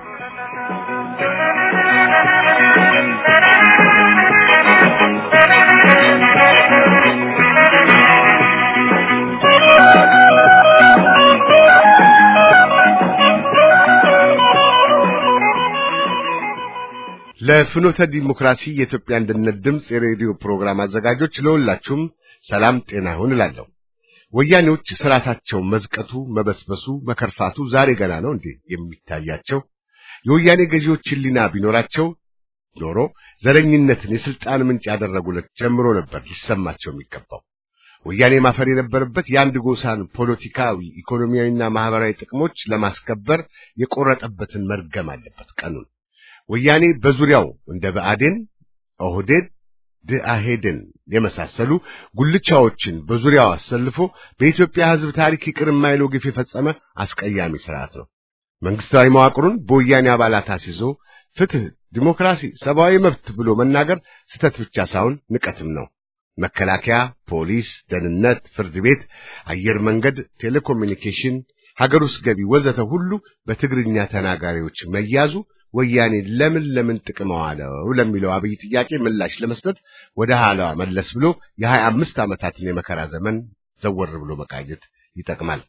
ለፍኖተ ዲሞክራሲ የኢትዮጵያ አንድነት ድምፅ የሬዲዮ ፕሮግራም አዘጋጆች ለሁላችሁም ሰላም ጤና ይሁን እላለሁ። ወያኔዎች ስርዓታቸው መዝቀቱ፣ መበስበሱ፣ መከርፋቱ ዛሬ ገና ነው እንዴ የሚታያቸው? የወያኔ ገዢዎች ሕሊና ቢኖራቸው ኖሮ ዘረኝነትን የስልጣን ምንጭ ያደረጉለት ጀምሮ ነበር ሊሰማቸው የሚገባው። ወያኔ ማፈር የነበረበት የአንድ ጎሳን ፖለቲካዊ፣ ኢኮኖሚያዊና ማህበራዊ ጥቅሞች ለማስከበር የቆረጠበትን መርገም አለበት ቀኑን። ወያኔ በዙሪያው እንደ ብአዴን፣ ኦህዴድ፣ ድአሄድን የመሳሰሉ ጉልቻዎችን በዙሪያው አሰልፎ በኢትዮጵያ ሕዝብ ታሪክ ይቅር የማይለው ግፍ የፈጸመ አስቀያሚ ስርዓት ነው። መንግስታዊ መዋቅሩን በወያኔ አባላት አስይዞ ፍትህ፣ ዲሞክራሲ፣ ሰብአዊ መብት ብሎ መናገር ስተት ብቻ ሳይሆን ንቀትም ነው። መከላከያ፣ ፖሊስ፣ ደህንነት፣ ፍርድ ቤት፣ አየር መንገድ፣ ቴሌኮሙኒኬሽን፣ ሀገር ውስጥ ገቢ ወዘተ ሁሉ በትግርኛ ተናጋሪዎች መያዙ ወያኔ ለምን ለምን ጥቅም ዋለው ለሚለው አብይ ጥያቄ ምላሽ ለመስጠት ወደ ኋላ መለስ ብሎ የሀያ አምስት ዓመታትን የመከራ ዘመን ዘወር ብሎ መቃኘት ይጠቅማል።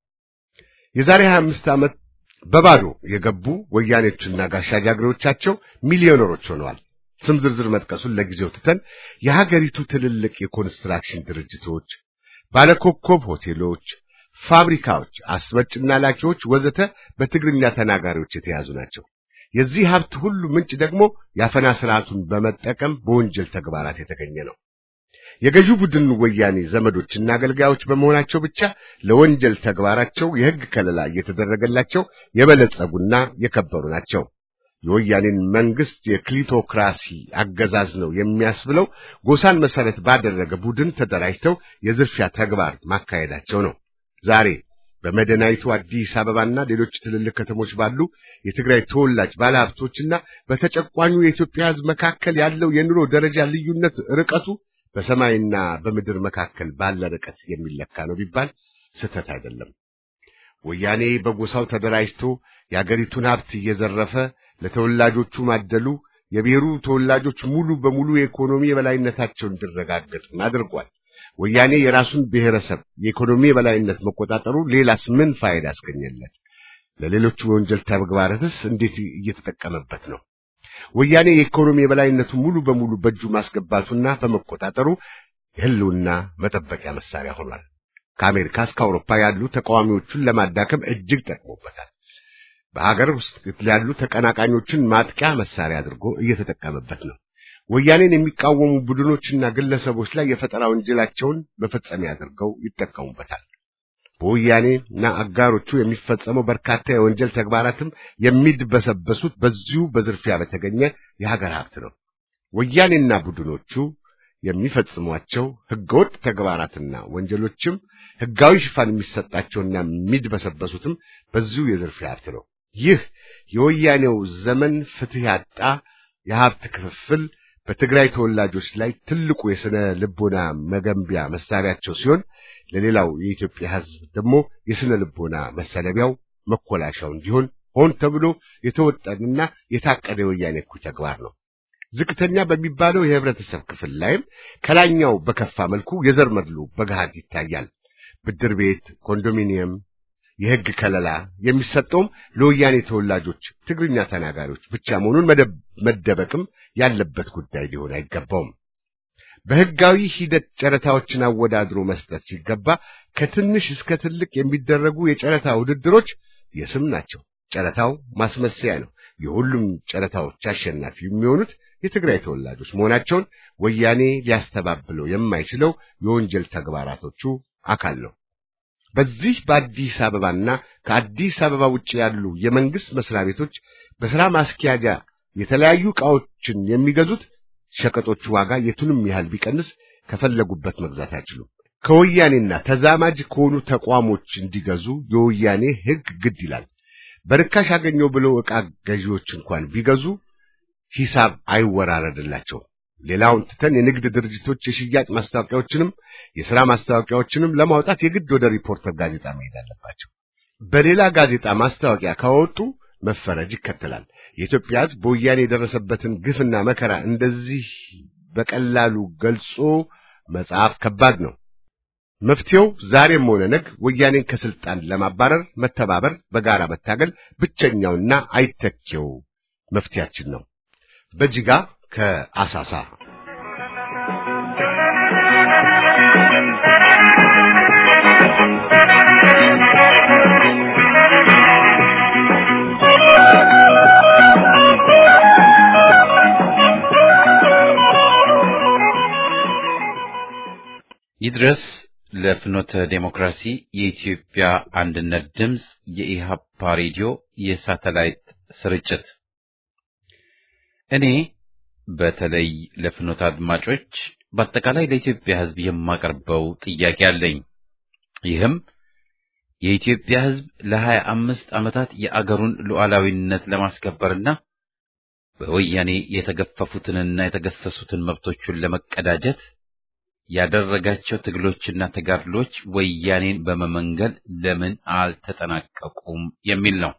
የዛሬ ሀያ አምስት ዓመት በባዶ የገቡ ወያኔዎችና ጋሻ ጃግሬዎቻቸው ሚሊዮነሮች ሆነዋል። ስም ዝርዝር መጥቀሱን ለጊዜው ትተን የሀገሪቱ ትልልቅ የኮንስትራክሽን ድርጅቶች፣ ባለኮከብ ሆቴሎች፣ ፋብሪካዎች፣ አስመጭና ላኪዎች ወዘተ በትግርኛ ተናጋሪዎች የተያዙ ናቸው። የዚህ ሀብት ሁሉ ምንጭ ደግሞ የአፈና ስርዓቱን በመጠቀም በወንጀል ተግባራት የተገኘ ነው። የገዢው ቡድን ወያኔ ዘመዶችና አገልጋዮች በመሆናቸው ብቻ ለወንጀል ተግባራቸው የሕግ ከለላ እየተደረገላቸው የበለጸጉና የከበሩ ናቸው። የወያኔን መንግስት የክሊቶክራሲ አገዛዝ ነው የሚያስብለው ጎሳን መሰረት ባደረገ ቡድን ተደራጅተው የዝርፊያ ተግባር ማካሄዳቸው ነው። ዛሬ በመዲናይቱ አዲስ አበባና ሌሎች ትልልቅ ከተሞች ባሉ የትግራይ ተወላጅ ባለሀብቶችና በተጨቋኙ የኢትዮጵያ ሕዝብ መካከል ያለው የኑሮ ደረጃ ልዩነት ርቀቱ በሰማይና በምድር መካከል ባለ ርቀት የሚለካ ነው ቢባል ስህተት አይደለም። ወያኔ በጎሳው ተደራጅቶ የአገሪቱን ሀብት እየዘረፈ ለተወላጆቹ ማደሉ የብሔሩ ተወላጆች ሙሉ በሙሉ የኢኮኖሚ የበላይነታቸው እንዲረጋገጥ አድርጓል። ወያኔ የራሱን ብሔረሰብ የኢኮኖሚ የበላይነት መቆጣጠሩ ሌላስ ምን ፋይዳ ያስገኘለት? ለሌሎቹ የወንጀል ተግባራትስ እንዴት እየተጠቀመበት ነው? ወያኔ የኢኮኖሚ የበላይነቱ ሙሉ በሙሉ በእጁ ማስገባቱና በመቆጣጠሩ የህልውና መጠበቂያ መሳሪያ ሆኗል። ከአሜሪካ እስከ አውሮፓ ያሉ ተቃዋሚዎቹን ለማዳከም እጅግ ጠቅሞበታል። በሀገር ውስጥ ያሉ ተቀናቃኞችን ማጥቂያ መሳሪያ አድርጎ እየተጠቀመበት ነው። ወያኔን የሚቃወሙ ቡድኖችና ግለሰቦች ላይ የፈጠራ ወንጀላቸውን መፈጸሚያ አድርገው ይጠቀሙበታል። በወያኔና አጋሮቹ የሚፈጸመው በርካታ የወንጀል ተግባራትም የሚድበሰበሱት በዚሁ በዝርፊያ በተገኘ የሀገር ሀብት ነው። ወያኔና ቡድኖቹ የሚፈጽሟቸው ህገወጥ ተግባራትና ወንጀሎችም ህጋዊ ሽፋን የሚሰጣቸውና የሚድበሰበሱትም በዚሁ የዝርፊያ ሀብት ነው። ይህ የወያኔው ዘመን ፍትህ ያጣ የሀብት ክፍፍል በትግራይ ተወላጆች ላይ ትልቁ የስነ ልቦና መገንቢያ መሳሪያቸው ሲሆን ለሌላው የኢትዮጵያ ህዝብ ደግሞ የስነ ልቦና መሰለቢያው መኮላሻው እንዲሆን ሆን ተብሎ የተወጠንና የታቀደ የወያኔ እኩይ ተግባር ነው። ዝቅተኛ በሚባለው የህብረተሰብ ክፍል ላይም ከላይኛው በከፋ መልኩ የዘር መድሎ በገሃድ ይታያል። ብድር ቤት፣ ኮንዶሚኒየም፣ የህግ ከለላ የሚሰጠውም ለወያኔ ተወላጆች ትግርኛ ተናጋሪዎች ብቻ መሆኑን መደበቅም ያለበት ጉዳይ ሊሆን አይገባውም። በህጋዊ ሂደት ጨረታዎችን አወዳድሮ መስጠት ሲገባ ከትንሽ እስከ ትልቅ የሚደረጉ የጨረታ ውድድሮች የስም ናቸው። ጨረታው ማስመሰያ ነው። የሁሉም ጨረታዎች አሸናፊ የሚሆኑት የትግራይ ተወላጆች መሆናቸውን ወያኔ ሊያስተባብለው የማይችለው የወንጀል ተግባራቶቹ አካል ነው። በዚህ በአዲስ አበባና ከአዲስ አበባ ውጭ ያሉ የመንግስት መስሪያ ቤቶች በሥራ ማስኪያጃ የተለያዩ ዕቃዎችን የሚገዙት ሸቀጦቹ ዋጋ የቱንም ያህል ቢቀንስ ከፈለጉበት መግዛት አይችሉም። ከወያኔና ተዛማጅ ከሆኑ ተቋሞች እንዲገዙ የወያኔ ሕግ ግድ ይላል። በርካሽ አገኘው ብለው ዕቃ ገዢዎች እንኳን ቢገዙ ሂሳብ አይወራረድላቸውም። ሌላውን ትተን የንግድ ድርጅቶች የሽያጭ ማስታወቂያዎችንም የሥራ ማስታወቂያዎችንም ለማውጣት የግድ ወደ ሪፖርተር ጋዜጣ መሄድ አለባቸው። በሌላ ጋዜጣ ማስታወቂያ ካወጡ መፈረጅ ይከተላል። የኢትዮጵያ ሕዝብ በወያኔ የደረሰበትን ግፍና መከራ እንደዚህ በቀላሉ ገልጾ መጽሐፍ ከባድ ነው። መፍትሄው ዛሬም ሆነ ነገ ወያኔን ከስልጣን ለማባረር መተባበር፣ በጋራ መታገል ብቸኛውና አይተኬው መፍትሄያችን ነው። በጅጋ ከአሳሳ ይድረስ ለፍኖተ ዴሞክራሲ የኢትዮጵያ አንድነት ድምፅ የኢሃፓ ሬዲዮ የሳተላይት ስርጭት እኔ በተለይ ለፍኖተ አድማጮች በአጠቃላይ ለኢትዮጵያ ሕዝብ የማቀርበው ጥያቄ አለኝ። ይህም የኢትዮጵያ ሕዝብ ለሀያ አምስት ዓመታት የአገሩን ሉዓላዊነት ለማስከበርና በወያኔ የተገፈፉትንና የተገሰሱትን መብቶቹን ለመቀዳጀት ያደረጋቸው ትግሎችና ተጋድሎች ወያኔን በመመንገል ለምን አልተጠናቀቁም የሚል ነው።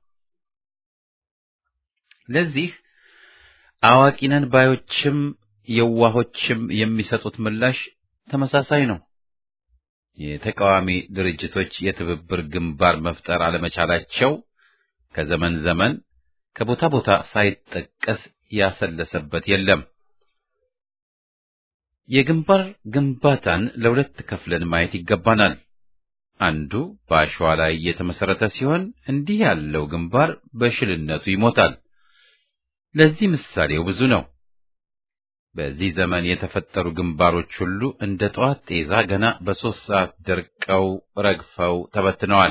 ለዚህ አዋቂነን ባዮችም የዋሆችም የሚሰጡት ምላሽ ተመሳሳይ ነው። የተቃዋሚ ድርጅቶች የትብብር ግንባር መፍጠር አለመቻላቸው ከዘመን ዘመን ከቦታ ቦታ ሳይጠቀስ ያሰለሰበት የለም። የግንባር ግንባታን ለሁለት ከፍለን ማየት ይገባናል። አንዱ በአሸዋ ላይ የተመሰረተ ሲሆን እንዲህ ያለው ግንባር በሽልነቱ ይሞታል። ለዚህ ምሳሌው ብዙ ነው። በዚህ ዘመን የተፈጠሩ ግንባሮች ሁሉ እንደ ጠዋት ጤዛ ገና በሦስት ሰዓት ደርቀው ረግፈው ተበትነዋል።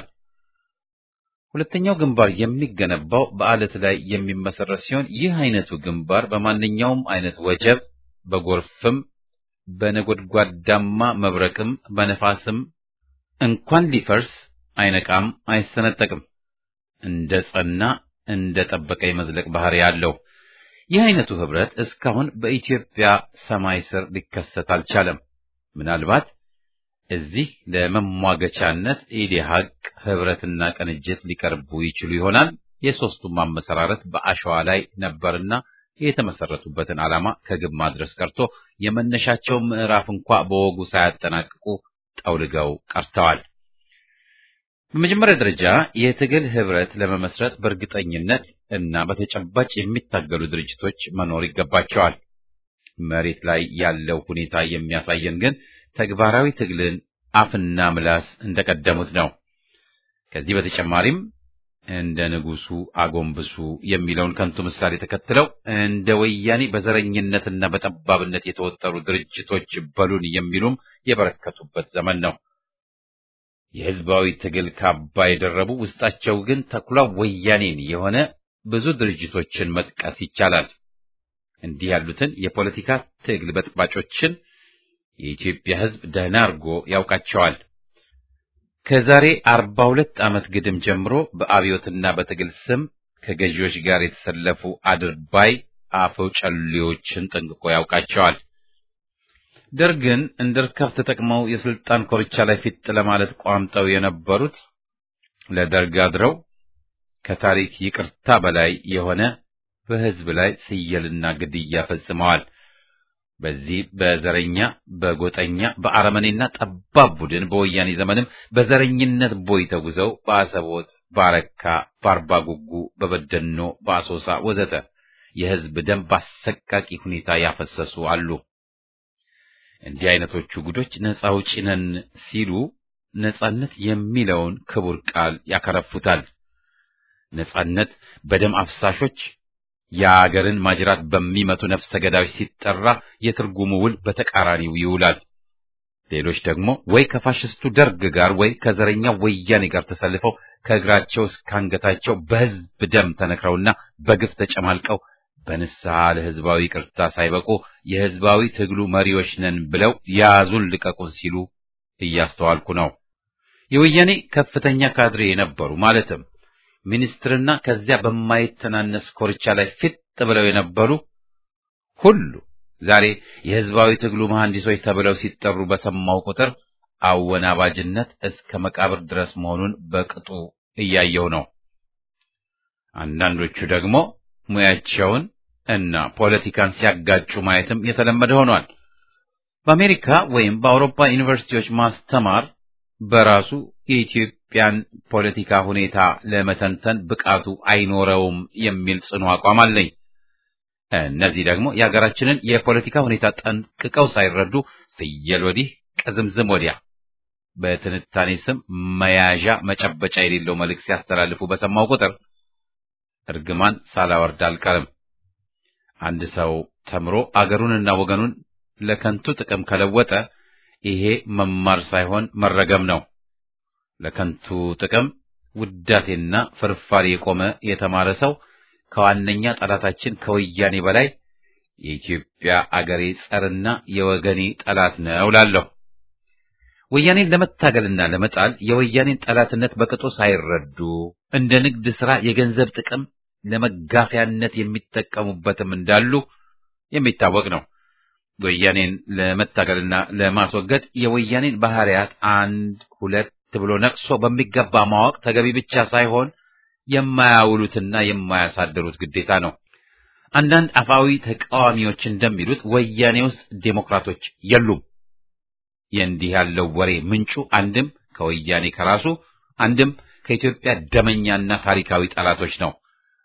ሁለተኛው ግንባር የሚገነባው በአለት ላይ የሚመሰረት ሲሆን ይህ አይነቱ ግንባር በማንኛውም አይነት ወጀብ፣ በጎርፍም፣ በነጎድጓዳማ መብረቅም፣ በነፋስም እንኳን ሊፈርስ አይነቃም፣ አይሰነጠቅም። እንደ ጸና እንደ ጠበቀ የመዝለቅ ባህሪ ያለው ይህ አይነቱ ህብረት እስካሁን በኢትዮጵያ ሰማይ ስር ሊከሰት አልቻለም። ምናልባት እዚህ ለመሟገቻነት ኢዴሃቅ ህብረትና ቅንጅት ሊቀርቡ ይችሉ ይሆናል። የሦስቱም አመሰራረት በአሸዋ ላይ ነበርና የተመሰረቱበትን ዓላማ ከግብ ማድረስ ቀርቶ የመነሻቸውን ምዕራፍ እንኳ በወጉ ሳያጠናቅቁ ጠውልገው ቀርተዋል። በመጀመሪያ ደረጃ የትግል ህብረት ለመመስረት በእርግጠኝነት እና በተጨባጭ የሚታገሉ ድርጅቶች መኖር ይገባቸዋል። መሬት ላይ ያለው ሁኔታ የሚያሳየን ግን ተግባራዊ ትግልን አፍና ምላስ እንደቀደሙት ነው። ከዚህ በተጨማሪም እንደ ንጉሱ አጎንብሱ የሚለውን ከንቱ ምሳሌ ተከትለው እንደ ወያኔ በዘረኝነትና በጠባብነት የተወጠሩ ድርጅቶች በሉን የሚሉም የበረከቱበት ዘመን ነው። የህዝባዊ ትግል ካባ የደረቡ ውስጣቸው ግን ተኩላ ወያኔን የሆነ ብዙ ድርጅቶችን መጥቀስ ይቻላል። እንዲህ ያሉትን የፖለቲካ ትግል በጥባጮችን የኢትዮጵያ ህዝብ ደህና አድርጎ ያውቃቸዋል። ከዛሬ አርባ ሁለት ዓመት ግድም ጀምሮ በአብዮትና በትግል ስም ከገዢዎች ጋር የተሰለፉ አድርባይ አፈው ጨሌዎችን ጠንቅቆ ያውቃቸዋል። ደርግን እንደ ርካብ ተጠቅመው የስልጣን ኮርቻ ላይ ፊት ለማለት ቋምጠው የነበሩት ለደርግ አድረው ከታሪክ ይቅርታ በላይ የሆነ በህዝብ ላይ ስየልና ግድያ ፈጽመዋል። በዚህ በዘረኛ በጎጠኛ በአረመኔና ጠባብ ቡድን በወያኔ ዘመንም በዘረኝነት ቦይ ተጉዘው በአሰቦት፣ በአረካ፣ በአርባ ጉጉ፣ በበደኖ፣ በአሶሳ ወዘተ የህዝብ ደም በአሰቃቂ ሁኔታ ያፈሰሱ አሉ። እንዲህ አይነቶቹ ጉዶች ነፃ አውጪ ነን ሲሉ ነፃነት የሚለውን ክቡር ቃል ያከረፉታል። ነፃነት በደም አፍሳሾች የአገርን ማጅራት በሚመቱ ነፍሰ ገዳዮች ሲጠራ የትርጉሙ ውል በተቃራኒው ይውላል። ሌሎች ደግሞ ወይ ከፋሽስቱ ደርግ ጋር ወይ ከዘረኛው ወያኔ ጋር ተሰልፈው ከእግራቸው እስከ አንገታቸው በሕዝብ ደም ተነክረውና በግፍ ተጨማልቀው በንስሐ ለሕዝባዊ ቅርታ ሳይበቁ የሕዝባዊ ትግሉ መሪዎች ነን ብለው ያዙን ልቀቁን ሲሉ እያስተዋልኩ ነው። የወያኔ ከፍተኛ ካድሬ የነበሩ ማለትም ሚኒስትርና ከዚያ በማይተናነስ ኮርቻ ላይ ፊት ብለው የነበሩ ሁሉ ዛሬ የሕዝባዊ ትግሉ መሐንዲሶች ተብለው ሲጠሩ በሰማው ቁጥር አወናባጅነት እስከ መቃብር ድረስ መሆኑን በቅጡ እያየው ነው። አንዳንዶቹ ደግሞ ሙያቸውን እና ፖለቲካን ሲያጋጩ ማየትም የተለመደ ሆኗል። በአሜሪካ ወይም በአውሮፓ ዩኒቨርሲቲዎች ማስተማር በራሱ የኢትዮጵያን ፖለቲካ ሁኔታ ለመተንተን ብቃቱ አይኖረውም የሚል ጽኑ አቋም አለኝ። እነዚህ ደግሞ የሀገራችንን የፖለቲካ ሁኔታ ጠንቅቀው ሳይረዱ ፍየል ወዲህ ቅዝምዝም ወዲያ በትንታኔ ስም መያዣ መጨበጫ የሌለው መልእክት ሲያስተላልፉ በሰማው ቁጥር እርግማን ሳላወርድ አልቀርም። አንድ ሰው ተምሮ አገሩንና ወገኑን ለከንቱ ጥቅም ከለወጠ ይሄ መማር ሳይሆን መረገም ነው። ለከንቱ ጥቅም ውዳሴና ፍርፋሪ የቆመ የተማረ ሰው ከዋነኛ ጠላታችን ከወያኔ በላይ የኢትዮጵያ አገሬ ጸርና የወገኔ ጠላት ነው እላለሁ። ወያኔን ለመታገልና ለመጣል የወያኔን ጠላትነት በቅጡ ሳይረዱ እንደ ንግድ ሥራ የገንዘብ ጥቅም ለመጋፊያነት የሚጠቀሙበትም እንዳሉ የሚታወቅ ነው። ወያኔን ለመታገልና ለማስወገድ የወያኔን ባህሪያት አንድ ሁለት ብሎ ነቅሶ በሚገባ ማወቅ ተገቢ ብቻ ሳይሆን የማያውሉትና የማያሳድሩት ግዴታ ነው። አንዳንድ አፋዊ ተቃዋሚዎች እንደሚሉት ወያኔ ውስጥ ዴሞክራቶች የሉም። የእንዲህ ያለው ወሬ ምንጩ አንድም ከወያኔ ከራሱ አንድም ከኢትዮጵያ ደመኛና ታሪካዊ ጠላቶች ነው።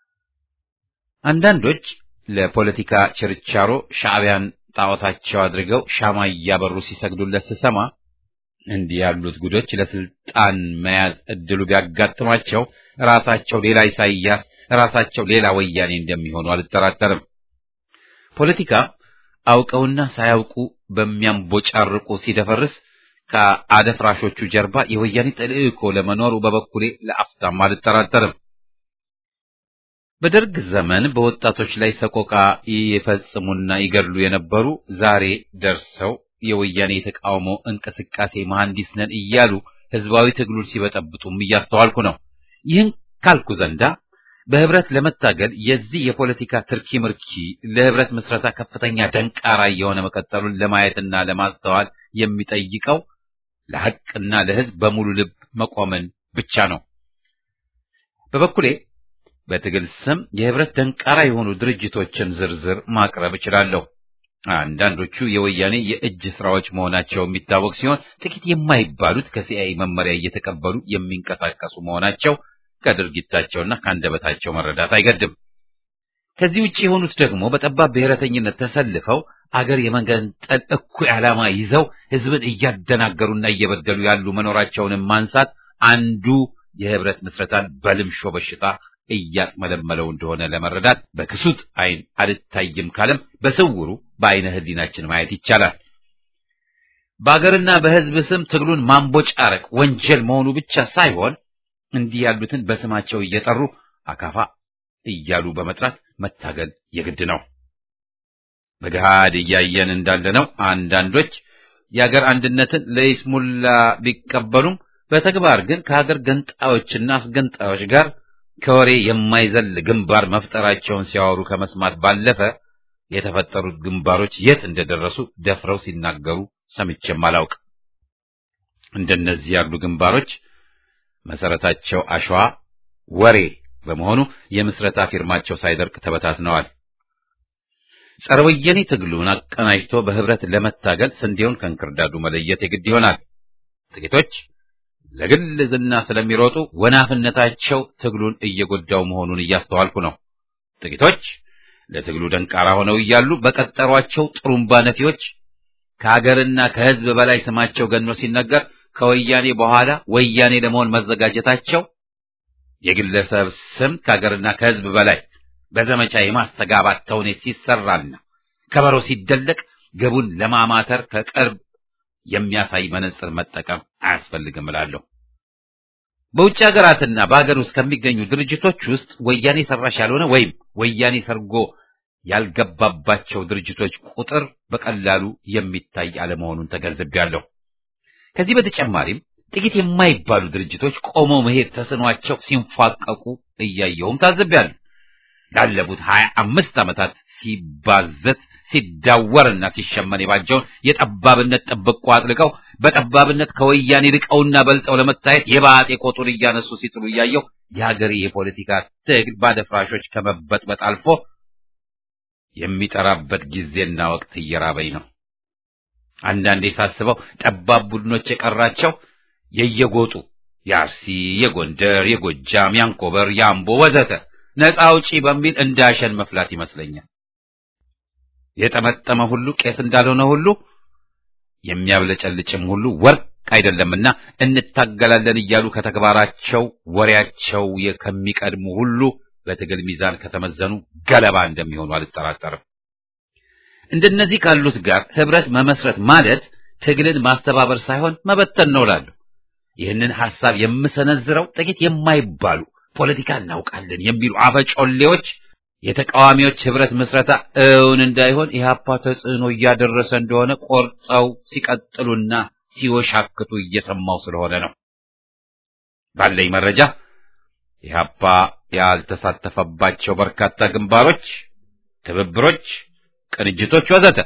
አንዳንዶች ለፖለቲካ ችርቻሮ ሻዕቢያን ጣዖታቸው አድርገው ሻማ እያበሩ ሲሰግዱለት ስሰማ እንዲህ ያሉት ጉዶች ለስልጣን መያዝ እድሉ ቢያጋጥማቸው ራሳቸው ሌላ ኢሳይያስ፣ ራሳቸው ሌላ ወያኔ እንደሚሆኑ አልጠራጠርም። ፖለቲካ አውቀውና ሳያውቁ በሚያንቦጫርቁ ሲደፈርስ ከአደፍራሾቹ ጀርባ የወያኔ ተልእኮ ለመኖሩ በበኩሌ ለአፍታም አልጠራጠርም። በደርግ ዘመን በወጣቶች ላይ ሰቆቃ ይፈጽሙና ይገድሉ የነበሩ ዛሬ ደርሰው የወያኔ የተቃውሞ እንቅስቃሴ መሐንዲስ ነን እያሉ ህዝባዊ ትግሉን ሲበጠብጡም እያስተዋልኩ ነው። ይህን ካልኩ ዘንዳ በህብረት ለመታገል የዚህ የፖለቲካ ትርኪ ምርኪ ለህብረት ምስረታ ከፍተኛ ደንቃራ የሆነ መቀጠሉን ለማየትና ለማስተዋል የሚጠይቀው ለሐቅና ለህዝብ በሙሉ ልብ መቆምን ብቻ ነው። በበኩሌ በትግል ስም የህብረት ደንቃራ የሆኑ ድርጅቶችን ዝርዝር ማቅረብ እችላለሁ። አንዳንዶቹ የወያኔ የእጅ ስራዎች መሆናቸው የሚታወቅ ሲሆን ጥቂት የማይባሉት ከሲአይኤ መመሪያ እየተቀበሉ የሚንቀሳቀሱ መሆናቸው ከድርጊታቸውና ከአንደበታቸው መረዳት አይገድም። ከዚህ ውጭ የሆኑት ደግሞ በጠባብ ብሔረተኝነት ተሰልፈው አገር የመገንጠል እኩይ ዓላማ ይዘው ህዝብን እያደናገሩና እየበደሉ ያሉ መኖራቸውንም ማንሳት አንዱ የህብረት ምስረታን በልምሾ በሽታ እያጥመለመለው እንደሆነ ለመረዳት በክሱት አይን አልታይም ካለም በስውሩ በአይነ ህሊናችን ማየት ይቻላል። በአገርና በህዝብ ስም ትግሉን ማንቦጫረቅ ወንጀል መሆኑ ብቻ ሳይሆን እንዲህ ያሉትን በስማቸው እየጠሩ አካፋ እያሉ በመጥራት መታገል የግድ ነው። በገሃድ እያየን እንዳለነው አንዳንዶች የአገር አንድነትን ለይስሙላ ቢቀበሉም በተግባር ግን ከሀገር ገንጣዮችና አስገንጣዮች ጋር ከወሬ የማይዘል ግንባር መፍጠራቸውን ሲያወሩ ከመስማት ባለፈ የተፈጠሩት ግንባሮች የት እንደደረሱ ደፍረው ሲናገሩ ሰምቼም አላውቅ። እንደነዚህ ያሉ ግንባሮች መሰረታቸው አሸዋ ወሬ በመሆኑ የምስረታ ፊርማቸው ሳይደርቅ ተበታትነዋል። ጸረ ወያኔ ትግሉን አቀናጅቶ በህብረት ለመታገል ስንዴውን ከእንክርዳዱ መለየት የግድ ይሆናል። ጥቂቶች ለግል ዝና ስለሚሮጡ ወናፍነታቸው ትግሉን እየጎዳው መሆኑን እያስተዋልኩ ነው። ጥቂቶች ለትግሉ ደንቃራ ሆነው እያሉ በቀጠሯቸው ጥሩምባ ነፊዎች ከሀገርና ከህዝብ በላይ ስማቸው ገኖ ሲነገር ከወያኔ በኋላ ወያኔ ለመሆን መዘጋጀታቸው የግለሰብ ስም ከሀገርና ከህዝብ በላይ በዘመቻ የማስተጋባት ተውኔት ሲሰራና ከበሮ ሲደለቅ ግቡን ለማማተር ከቅርብ የሚያሳይ መነጽር መጠቀም አያስፈልግም እላለሁ። በውጭ ሀገራትና በሀገር ውስጥ ከሚገኙ ድርጅቶች ውስጥ ወያኔ ሰራሽ ያልሆነ ወይም ወያኔ ሰርጎ ያልገባባቸው ድርጅቶች ቁጥር በቀላሉ የሚታይ አለመሆኑን ተገንዝቤያለሁ። ከዚህ በተጨማሪም ጥቂት የማይባሉ ድርጅቶች ቆመው መሄድ ተስኗቸው ሲንፏቀቁ እያየሁም ታዝቤያለሁ። ላለፉት ሀያ አምስት ዓመታት ሲባዘት ሲዳወርና ሲሸመን የባጀውን የጠባብነት ጥብቆ አጥልቀው በጠባብነት ከወያኔ ርቀውና በልጠው ለመታየት የባጤ ቆጡን እያነሱ ሲጥሉ እያየው የሀገሬ የፖለቲካ ትግል ባደፍራሾች ከመበጥበጥ አልፎ የሚጠራበት ጊዜና ወቅት እየራበኝ ነው። አንዳንዴ ሳስበው ጠባብ ቡድኖች የቀራቸው የየጎጡ የአርሲ፣ የጎንደር፣ የጎጃም፣ የአንኮበር፣ የአምቦ ወዘተ ነፃ አውጪ በሚል እንዳሸን መፍላት ይመስለኛል። የጠመጠመ ሁሉ ቄስ እንዳልሆነ ሁሉ የሚያብለጨልጭም ሁሉ ወርቅ አይደለምና እንታገላለን እያሉ ከተግባራቸው ወሬያቸው ከሚቀድሙ ሁሉ በትግል ሚዛን ከተመዘኑ ገለባ እንደሚሆኑ አልጠራጠርም። እንደነዚህ ካሉት ጋር ህብረት መመስረት ማለት ትግልን ማስተባበር ሳይሆን መበተን ነው እላለሁ። ይህንን ሐሳብ የምሰነዝረው ጥቂት የማይባሉ ፖለቲካ እናውቃለን የሚሉ አፈጮሌዎች የተቃዋሚዎች ህብረት ምስረታ እውን እንዳይሆን ኢህአፓ ተጽዕኖ እያደረሰ እንደሆነ ቆርጠው ሲቀጥሉና ሲወሻክቱ እየሰማው ስለሆነ ነው። ባለኝ መረጃ ኢህአፓ ያልተሳተፈባቸው በርካታ ግንባሮች፣ ትብብሮች፣ ቅንጅቶች ወዘተ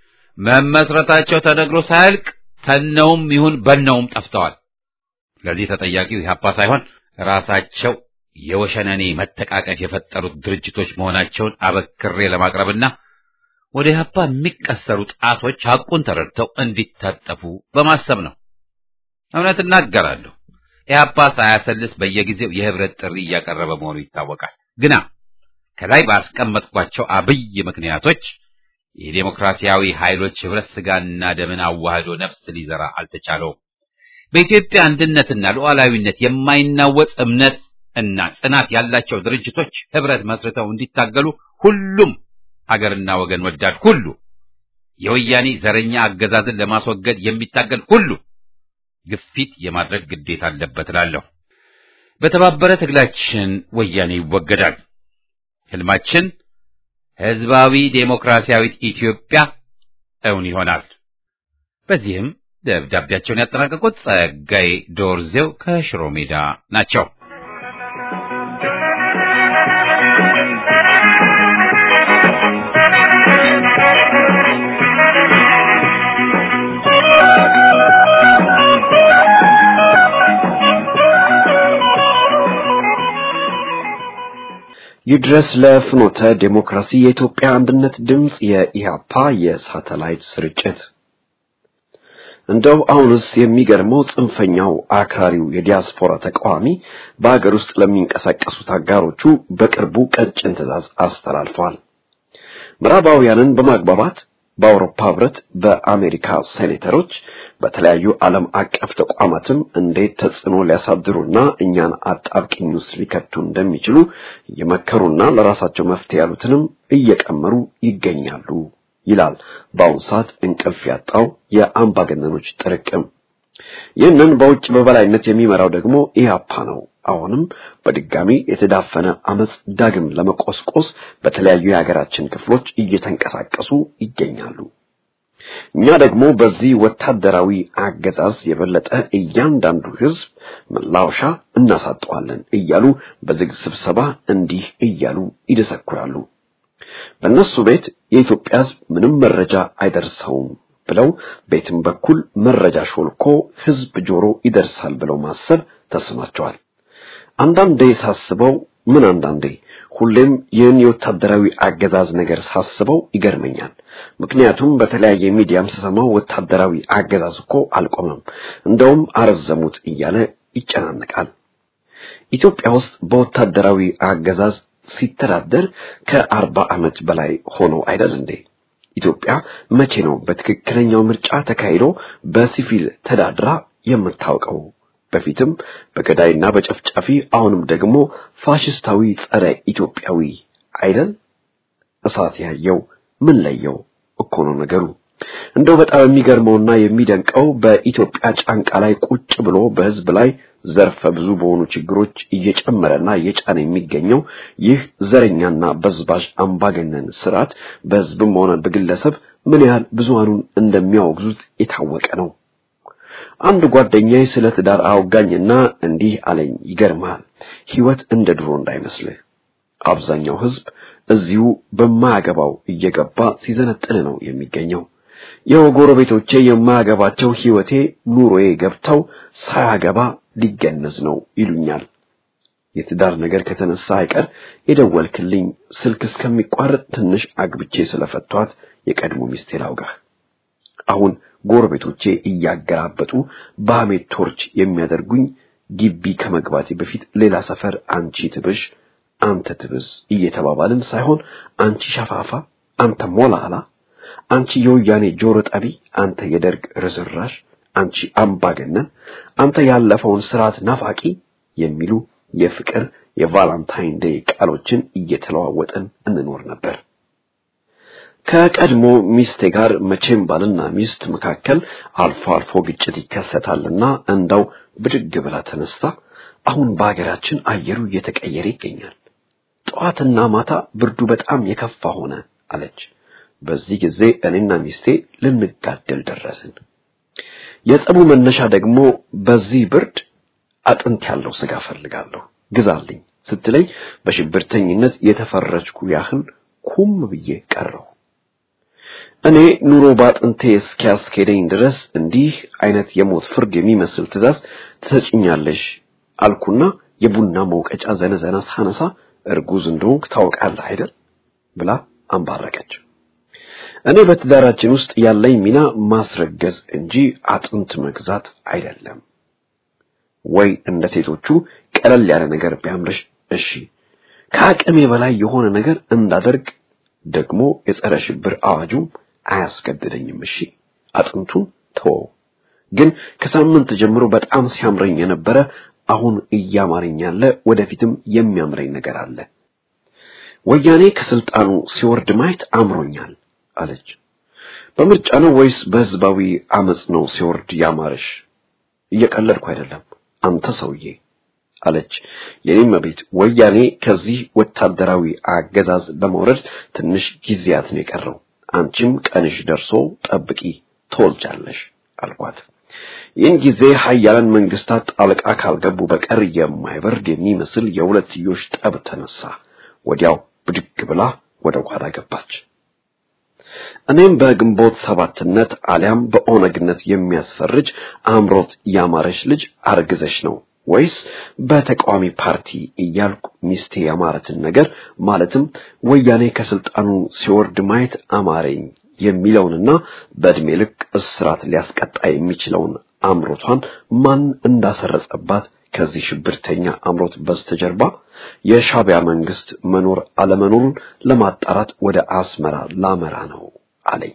መመስረታቸው ተነግሮ ሳያልቅ ተነውም ይሁን በነውም ጠፍተዋል። ለዚህ ተጠያቂው ኢህአፓ ሳይሆን ራሳቸው የወሸነኔ መተቃቀፍ የፈጠሩት ድርጅቶች መሆናቸውን አበክሬ ለማቅረብና ወደ ኢህአፓ የሚቀሰሩ ጣቶች ሐቁን ተረድተው እንዲታጠፉ በማሰብ ነው። እውነት እናገራለሁ። ኢህአፓ ሳያሰልስ በየጊዜው የህብረት ጥሪ እያቀረበ መሆኑ ይታወቃል። ግና ከላይ ባስቀመጥኳቸው አብይ ምክንያቶች የዴሞክራሲያዊ ኃይሎች ህብረት ስጋና ደምን አዋህዶ ነፍስ ሊዘራ አልተቻለውም። በኢትዮጵያ አንድነትና ሉዓላዊነት የማይናወጽ እምነት እና ጽናት ያላቸው ድርጅቶች ህብረት መስርተው እንዲታገሉ ሁሉም ሀገርና ወገን ወዳድ ሁሉ የወያኔ ዘረኛ አገዛዝን ለማስወገድ የሚታገል ሁሉ ግፊት የማድረግ ግዴታ አለበት እላለሁ። በተባበረ ትግላችን ወያኔ ይወገዳል። ህልማችን ህዝባዊ ዴሞክራሲያዊት ኢትዮጵያ እውን ይሆናል። በዚህም ደብዳቤያቸውን ያጠናቀቁት ጸጋዬ ዶርዜው ከሽሮ ሜዳ ናቸው። ይድረስ ለፍኖተ ዴሞክራሲ የኢትዮጵያ አንድነት ድምፅ የኢሃፓ የሳተላይት ስርጭት። እንደው አሁንስ የሚገርመው ጽንፈኛው አክራሪው የዲያስፖራ ተቃዋሚ በሀገር ውስጥ ለሚንቀሳቀሱት አጋሮቹ በቅርቡ ቀጭን ትዕዛዝ አስተላልፈዋል። ምዕራባውያንን በማግባባት በአውሮፓ ህብረት፣ በአሜሪካ ሴኔተሮች፣ በተለያዩ ዓለም አቀፍ ተቋማትም እንዴት ተጽዕኖ ሊያሳድሩና እኛን አጣብቂኝ ውስጥ ሊከቱ እንደሚችሉ እየመከሩና ለራሳቸው መፍትሄ ያሉትንም እየቀመሩ ይገኛሉ ይላል በአሁኑ ሰዓት እንቅልፍ ያጣው የአምባገነኖች ጥርቅም። ይህንን በውጭ በበላይነት የሚመራው ደግሞ ኢህአፓ ነው። አሁንም በድጋሚ የተዳፈነ አመጽ ዳግም ለመቆስቆስ በተለያዩ የሀገራችን ክፍሎች እየተንቀሳቀሱ ይገኛሉ። እኛ ደግሞ በዚህ ወታደራዊ አገዛዝ የበለጠ እያንዳንዱ ህዝብ መላወሻ እናሳጠዋለን እያሉ በዝግ ስብሰባ እንዲህ እያሉ ይደሰኩራሉ። በእነሱ ቤት የኢትዮጵያ ህዝብ ምንም መረጃ አይደርሰውም ብለው ቤትም በኩል መረጃ ሾልኮ ህዝብ ጆሮ ይደርሳል ብለው ማሰብ ተስኗቸዋል። አንዳንዴ ሳስበው ምን አንዳንዴ ሁሌም ይህን የወታደራዊ አገዛዝ ነገር ሳስበው ይገርመኛል። ምክንያቱም በተለያየ ሚዲያም ስሰማው ወታደራዊ አገዛዝ እኮ አልቆመም፣ እንደውም አረዘሙት እያለ ይጨናነቃል። ኢትዮጵያ ውስጥ በወታደራዊ አገዛዝ ሲተዳደር ከአርባ ዓመት በላይ ሆኖ አይደል እንዴ? ኢትዮጵያ መቼ ነው በትክክለኛው ምርጫ ተካሂዶ በሲቪል ተዳድራ የምታውቀው? በፊትም በገዳይና በጨፍጫፊ አሁንም ደግሞ ፋሽስታዊ ጸረ ኢትዮጵያዊ አይደል? እሳት ያየው ምን ለየው እኮ ነው ነገሩ። እንደው በጣም የሚገርመውና የሚደንቀው በኢትዮጵያ ጫንቃ ላይ ቁጭ ብሎ በህዝብ ላይ ዘርፈ ብዙ በሆኑ ችግሮች እየጨመረና እየጫነ የሚገኘው ይህ ዘረኛና በዝባዥ አምባገነን ስርዓት በህዝብም ሆነ በግለሰብ ምን ያህል ብዙሃኑን እንደሚያወግዙት የታወቀ ነው። አንድ ጓደኛዬ ስለ ትዳር አወጋኝና እንዲህ አለኝ። ይገርማል፣ ህይወት እንደ ድሮ እንዳይመስልህ። አብዛኛው ህዝብ እዚሁ በማያገባው እየገባ ሲዘነጥል ነው የሚገኘው። የው ጎረቤቶቼ የማያገባቸው ህይወቴ ኑሮዬ ገብተው ሳያገባ ሊገነዝ ነው ይሉኛል። የትዳር ነገር ከተነሳ አይቀር የደወልክልኝ ስልክ እስከሚቋረጥ ትንሽ አግብቼ ስለፈቷት የቀድሞ ሚስቴ ላውጋህ። አሁን ጎረቤቶቼ እያገራበጡ በሐሜት ቶርች የሚያደርጉኝ ግቢ ከመግባቴ በፊት ሌላ ሰፈር አንቺ ትብሽ አንተ ትብስ እየተባባልን ሳይሆን አንቺ ሸፋፋ፣ አንተ ሞላላ፣ አንቺ የወያኔ ጆሮ ጠቢ፣ አንተ የደርግ ርዝራሽ፣ አንቺ አምባገነን፣ አንተ ያለፈውን ስርዓት ናፋቂ የሚሉ የፍቅር የቫላንታይን ዴይ ቃሎችን እየተለዋወጠን እንኖር ነበር። ከቀድሞ ሚስቴ ጋር መቼም ባልና ሚስት መካከል አልፎ አልፎ ግጭት ይከሰታልና እንዳው ብድግ ብላ ተነስታ አሁን በሀገራችን አየሩ እየተቀየረ ይገኛል። ጠዋትና ማታ ብርዱ በጣም የከፋ ሆነ አለች። በዚህ ጊዜ እኔና ሚስቴ ልንጋደል ደረስን። የጸቡ መነሻ ደግሞ በዚህ ብርድ አጥንት ያለው ስጋ ፈልጋለሁ ግዛልኝ ስትለኝ በሽብርተኝነት የተፈረጅኩ ያህል ኩም ብዬ ቀረሁ። እኔ ኑሮ ባጥንቴ እስኪያስኬደኝ ድረስ እንዲህ አይነት የሞት ፍርድ የሚመስል ትእዛዝ ትሰጭኛለሽ አልኩና የቡና መውቀጫ ዘነዘና ሳነሳ እርጉዝ እንደሆንክ ታውቃለህ አይደል ብላ አንባረቀች። እኔ በትዳራችን ውስጥ ያለኝ ሚና ማስረገዝ እንጂ አጥንት መግዛት አይደለም። ወይ እንደ ሴቶቹ ቀለል ያለ ነገር ቢያምርሽ እሺ፣ ከአቅሜ በላይ የሆነ ነገር እንዳደርግ ደግሞ የጸረ ሽብር አዋጁም አያስገድደኝም። እሺ፣ አጥንቱን ተወው። ግን ከሳምንት ጀምሮ በጣም ሲያምረኝ የነበረ አሁን እያማረኝ ያለ ወደፊትም የሚያምረኝ ነገር አለ። ወያኔ ከስልጣኑ ሲወርድ ማየት አምሮኛል አለች። በምርጫ ነው ወይስ በህዝባዊ አመጽ ነው ሲወርድ ያማረሽ? እየቀለድኩ አይደለም አንተ ሰውዬ አለች። የኔም ቤት ወያኔ ከዚህ ወታደራዊ አገዛዝ ለመውረድ ትንሽ ጊዜያት ነው የቀረው። አንቺም ቀንሽ ደርሶ ጠብቂ ትወልጃለሽ አልኳት። ይህን ጊዜ ሀያላን መንግስታት ጣልቃ ካልገቡ በቀር የማይበርድ የሚመስል የሁለትዮሽ ጠብ ተነሳ። ወዲያው ብድግ ብላ ወደ ጓዳ ገባች። እኔም በግንቦት ሰባትነት አሊያም በኦነግነት የሚያስፈርጅ አምሮት ያማረች ልጅ አርግዘሽ ነው ወይስ በተቃዋሚ ፓርቲ እያልኩ ሚስቴ ያማረትን ነገር ማለትም ወያኔ ከስልጣኑ ሲወርድ ማየት አማረኝ የሚለውንና በእድሜ ልክ እስራት ሊያስቀጣ የሚችለውን አምሮቷን ማን እንዳሰረጸባት ከዚህ ሽብርተኛ አምሮት በስተጀርባ የሻቢያ መንግስት መኖር አለመኖሩን ለማጣራት ወደ አስመራ ላመራ ነው አለኝ።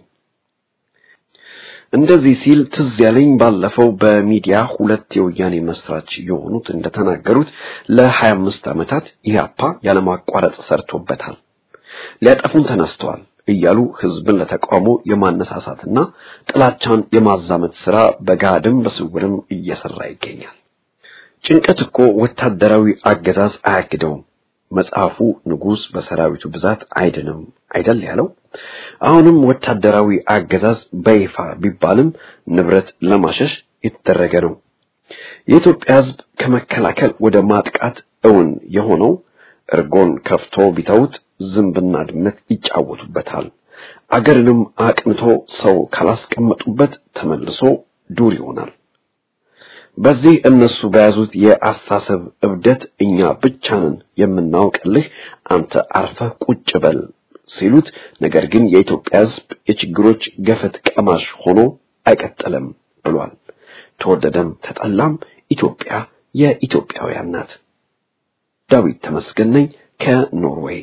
እንደዚህ ሲል ትዝ ያለኝ ባለፈው በሚዲያ ሁለት የወያኔ መስራች የሆኑት እንደተናገሩት ለሀያ አምስት ዓመታት ኢህአፓ ያለማቋረጥ ሰርቶበታል። ሊያጠፉን ተነስተዋል እያሉ ህዝብን ለተቃውሞ የማነሳሳትና ጥላቻን የማዛመት ስራ በጋድም በስውርም እየሰራ ይገኛል። ጭንቀት እኮ ወታደራዊ አገዛዝ አያግደውም። መጽሐፉ ንጉሥ በሰራዊቱ ብዛት አይድንም አይደል ያለው። አሁንም ወታደራዊ አገዛዝ በይፋ ቢባልም ንብረት ለማሸሽ የተደረገ ነው። የኢትዮጵያ ህዝብ ከመከላከል ወደ ማጥቃት እውን የሆነው እርጎን ከፍቶ ቢተውት ዝንብና ድመት ይጫወቱበታል። አገርንም አቅንቶ ሰው ካላስቀመጡበት ተመልሶ ዱር ይሆናል። በዚህ እነሱ በያዙት የአስተሳሰብ እብደት እኛ ብቻንን የምናውቅልህ አንተ አርፈህ ቁጭ በል ሲሉት፣ ነገር ግን የኢትዮጵያ ህዝብ የችግሮች ገፈት ቀማሽ ሆኖ አይቀጥልም ብሏል። ተወደደም ተጠላም ኢትዮጵያ የኢትዮጵያውያን ናት። ዳዊት ተመስገን ነኝ ከኖርዌይ።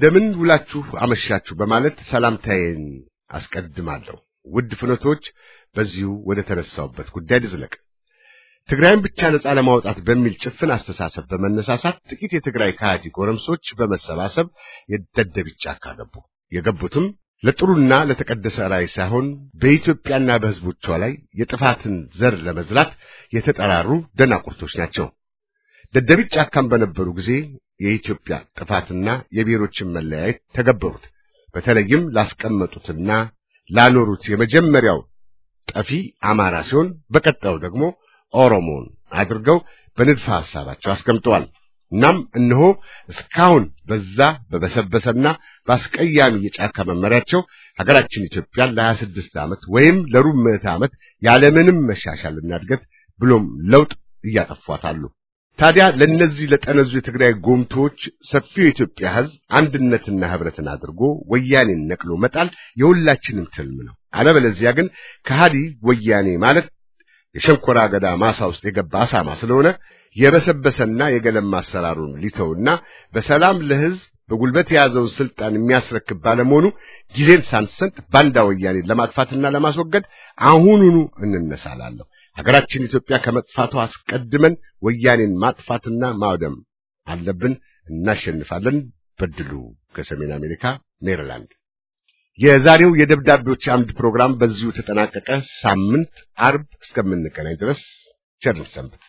እንደምን ውላችሁ አመሻችሁ በማለት ሰላምታዬን አስቀድማለሁ። ውድ ፍኖቶች፣ በዚሁ ወደ ተነሳውበት ጉዳይ ልዝለቅ። ትግራይን ብቻ ነጻ ለማውጣት በሚል ጭፍን አስተሳሰብ በመነሳሳት ጥቂት የትግራይ ከሃዲ ጎረምሶች በመሰባሰብ የደደቢት ጫካ ገቡ። የገቡትም ለጥሩና ለተቀደሰ ራዕይ ሳይሆን በኢትዮጵያና በሕዝቦቿ ላይ የጥፋትን ዘር ለመዝራት የተጠራሩ ደናቁርቶች ናቸው። ደደቢት ጫካም በነበሩ ጊዜ የኢትዮጵያ ጥፋትና የብሔሮችን መለያየት ተገበሩት። በተለይም ላስቀመጡትና ላኖሩት የመጀመሪያው ጠፊ አማራ ሲሆን በቀጣዩ ደግሞ ኦሮሞን አድርገው በንድፈ ሐሳባቸው አስቀምጠዋል። እናም እነሆ እስካሁን በዛ በበሰበሰና በአስቀያሚ የጫካ መመሪያቸው ሀገራችን ኢትዮጵያን ለሀያ ስድስት ዓመት ወይም ለሩብ ምዕተ ዓመት ያለምንም መሻሻልና እድገት ብሎም ለውጥ እያጠፏታሉ። ታዲያ ለእነዚህ ለጠነዙ የትግራይ ጎምቶች ሰፊው የኢትዮጵያ ሕዝብ አንድነትና ህብረትን አድርጎ ወያኔን ነቅሎ መጣል የሁላችንም ትልም ነው። አለበለዚያ ግን ከሃዲ ወያኔ ማለት የሸንኮራ አገዳ ማሳ ውስጥ የገባ አሳማ ስለሆነ የበሰበሰና የገለማ አሰራሩን ሊተውና በሰላም ለህዝብ በጉልበት የያዘውን ስልጣን የሚያስረክብ ባለመሆኑ ጊዜን ሳንሰጥ ባንዳ ወያኔን ለማጥፋትና ለማስወገድ አሁኑኑ እንነሳላለሁ። ሀገራችን ኢትዮጵያ ከመጥፋቷ አስቀድመን ወያኔን ማጥፋትና ማውደም አለብን። እናሸንፋለን። በድሉ ከሰሜን አሜሪካ ሜሪላንድ። የዛሬው የደብዳቤዎች አምድ ፕሮግራም በዚሁ ተጠናቀቀ። ሳምንት አርብ እስከምንገናኝ ድረስ ቸርን ሰንብት።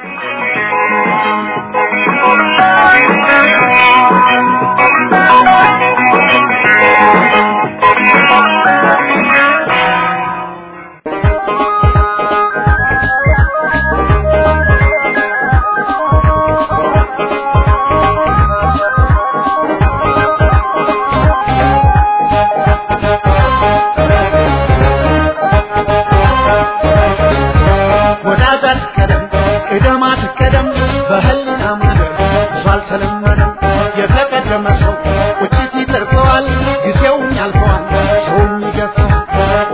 ወዳጃት ቀደም ቅደማት ቀደም በህሊና መንገድ ብዙ አልተለመደም። የተቀደመ ሰው ቁጭት ይተርፈዋል፣ ጊዜውም ያልፈዋል፣ ሰውም ይገፋዋል።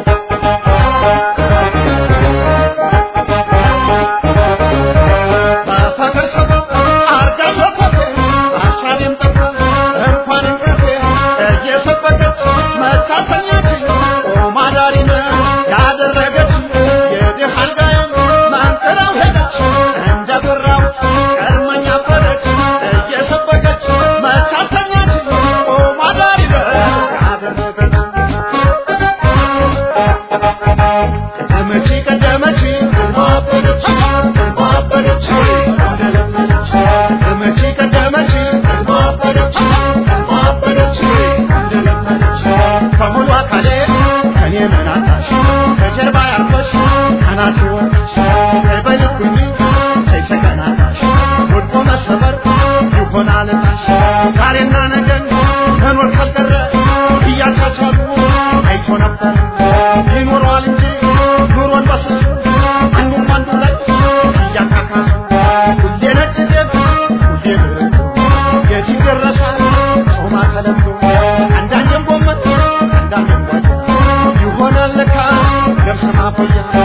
በፍቅር ሰበብ አርጋ ሰበብ ሀሳቤም ጠፋ እንኳን እንቅልፌ እየሰበከች መታተኛችን ኦማዳሪነ ያደረገች የድሃ አልጋዬን ማንጠራው ሄደች እንደ ብራው ቀድመኛ ፈረች እየሰበከች መታተኛችን ኦማዳሪነ ያደረገች ቀደመች ቀደመች ማበደች ማበደች እንደለመደች ቀደመች ቀደመች ማበደች ማበደች እንደለመደች ከሙሉ አካሌ ከኔ መናታሽ ከጀርባ ያርፈሽ ከናት ወጥሽ ከበልኩኝ ተይሰቀናታሽ ወድቆ መሰበር ይሆናል ታሽ ዛሬና ነገን ከኖር ካልቀረ እያቻቻሉ አይቶ ነበር ይኖረዋል እንጂ ኑሮን በስሱ አንዱም አንዱ ላይ እያካካሱ ሁሌ ነጭ ጤፍ ሁሌ ብርቱ የት ይደረሳል ጾማ ተለምዶ አንዳንዴም ጎመን አንዳንዴም ጓያ ይሆናል ለካ ገብስ ማቆያ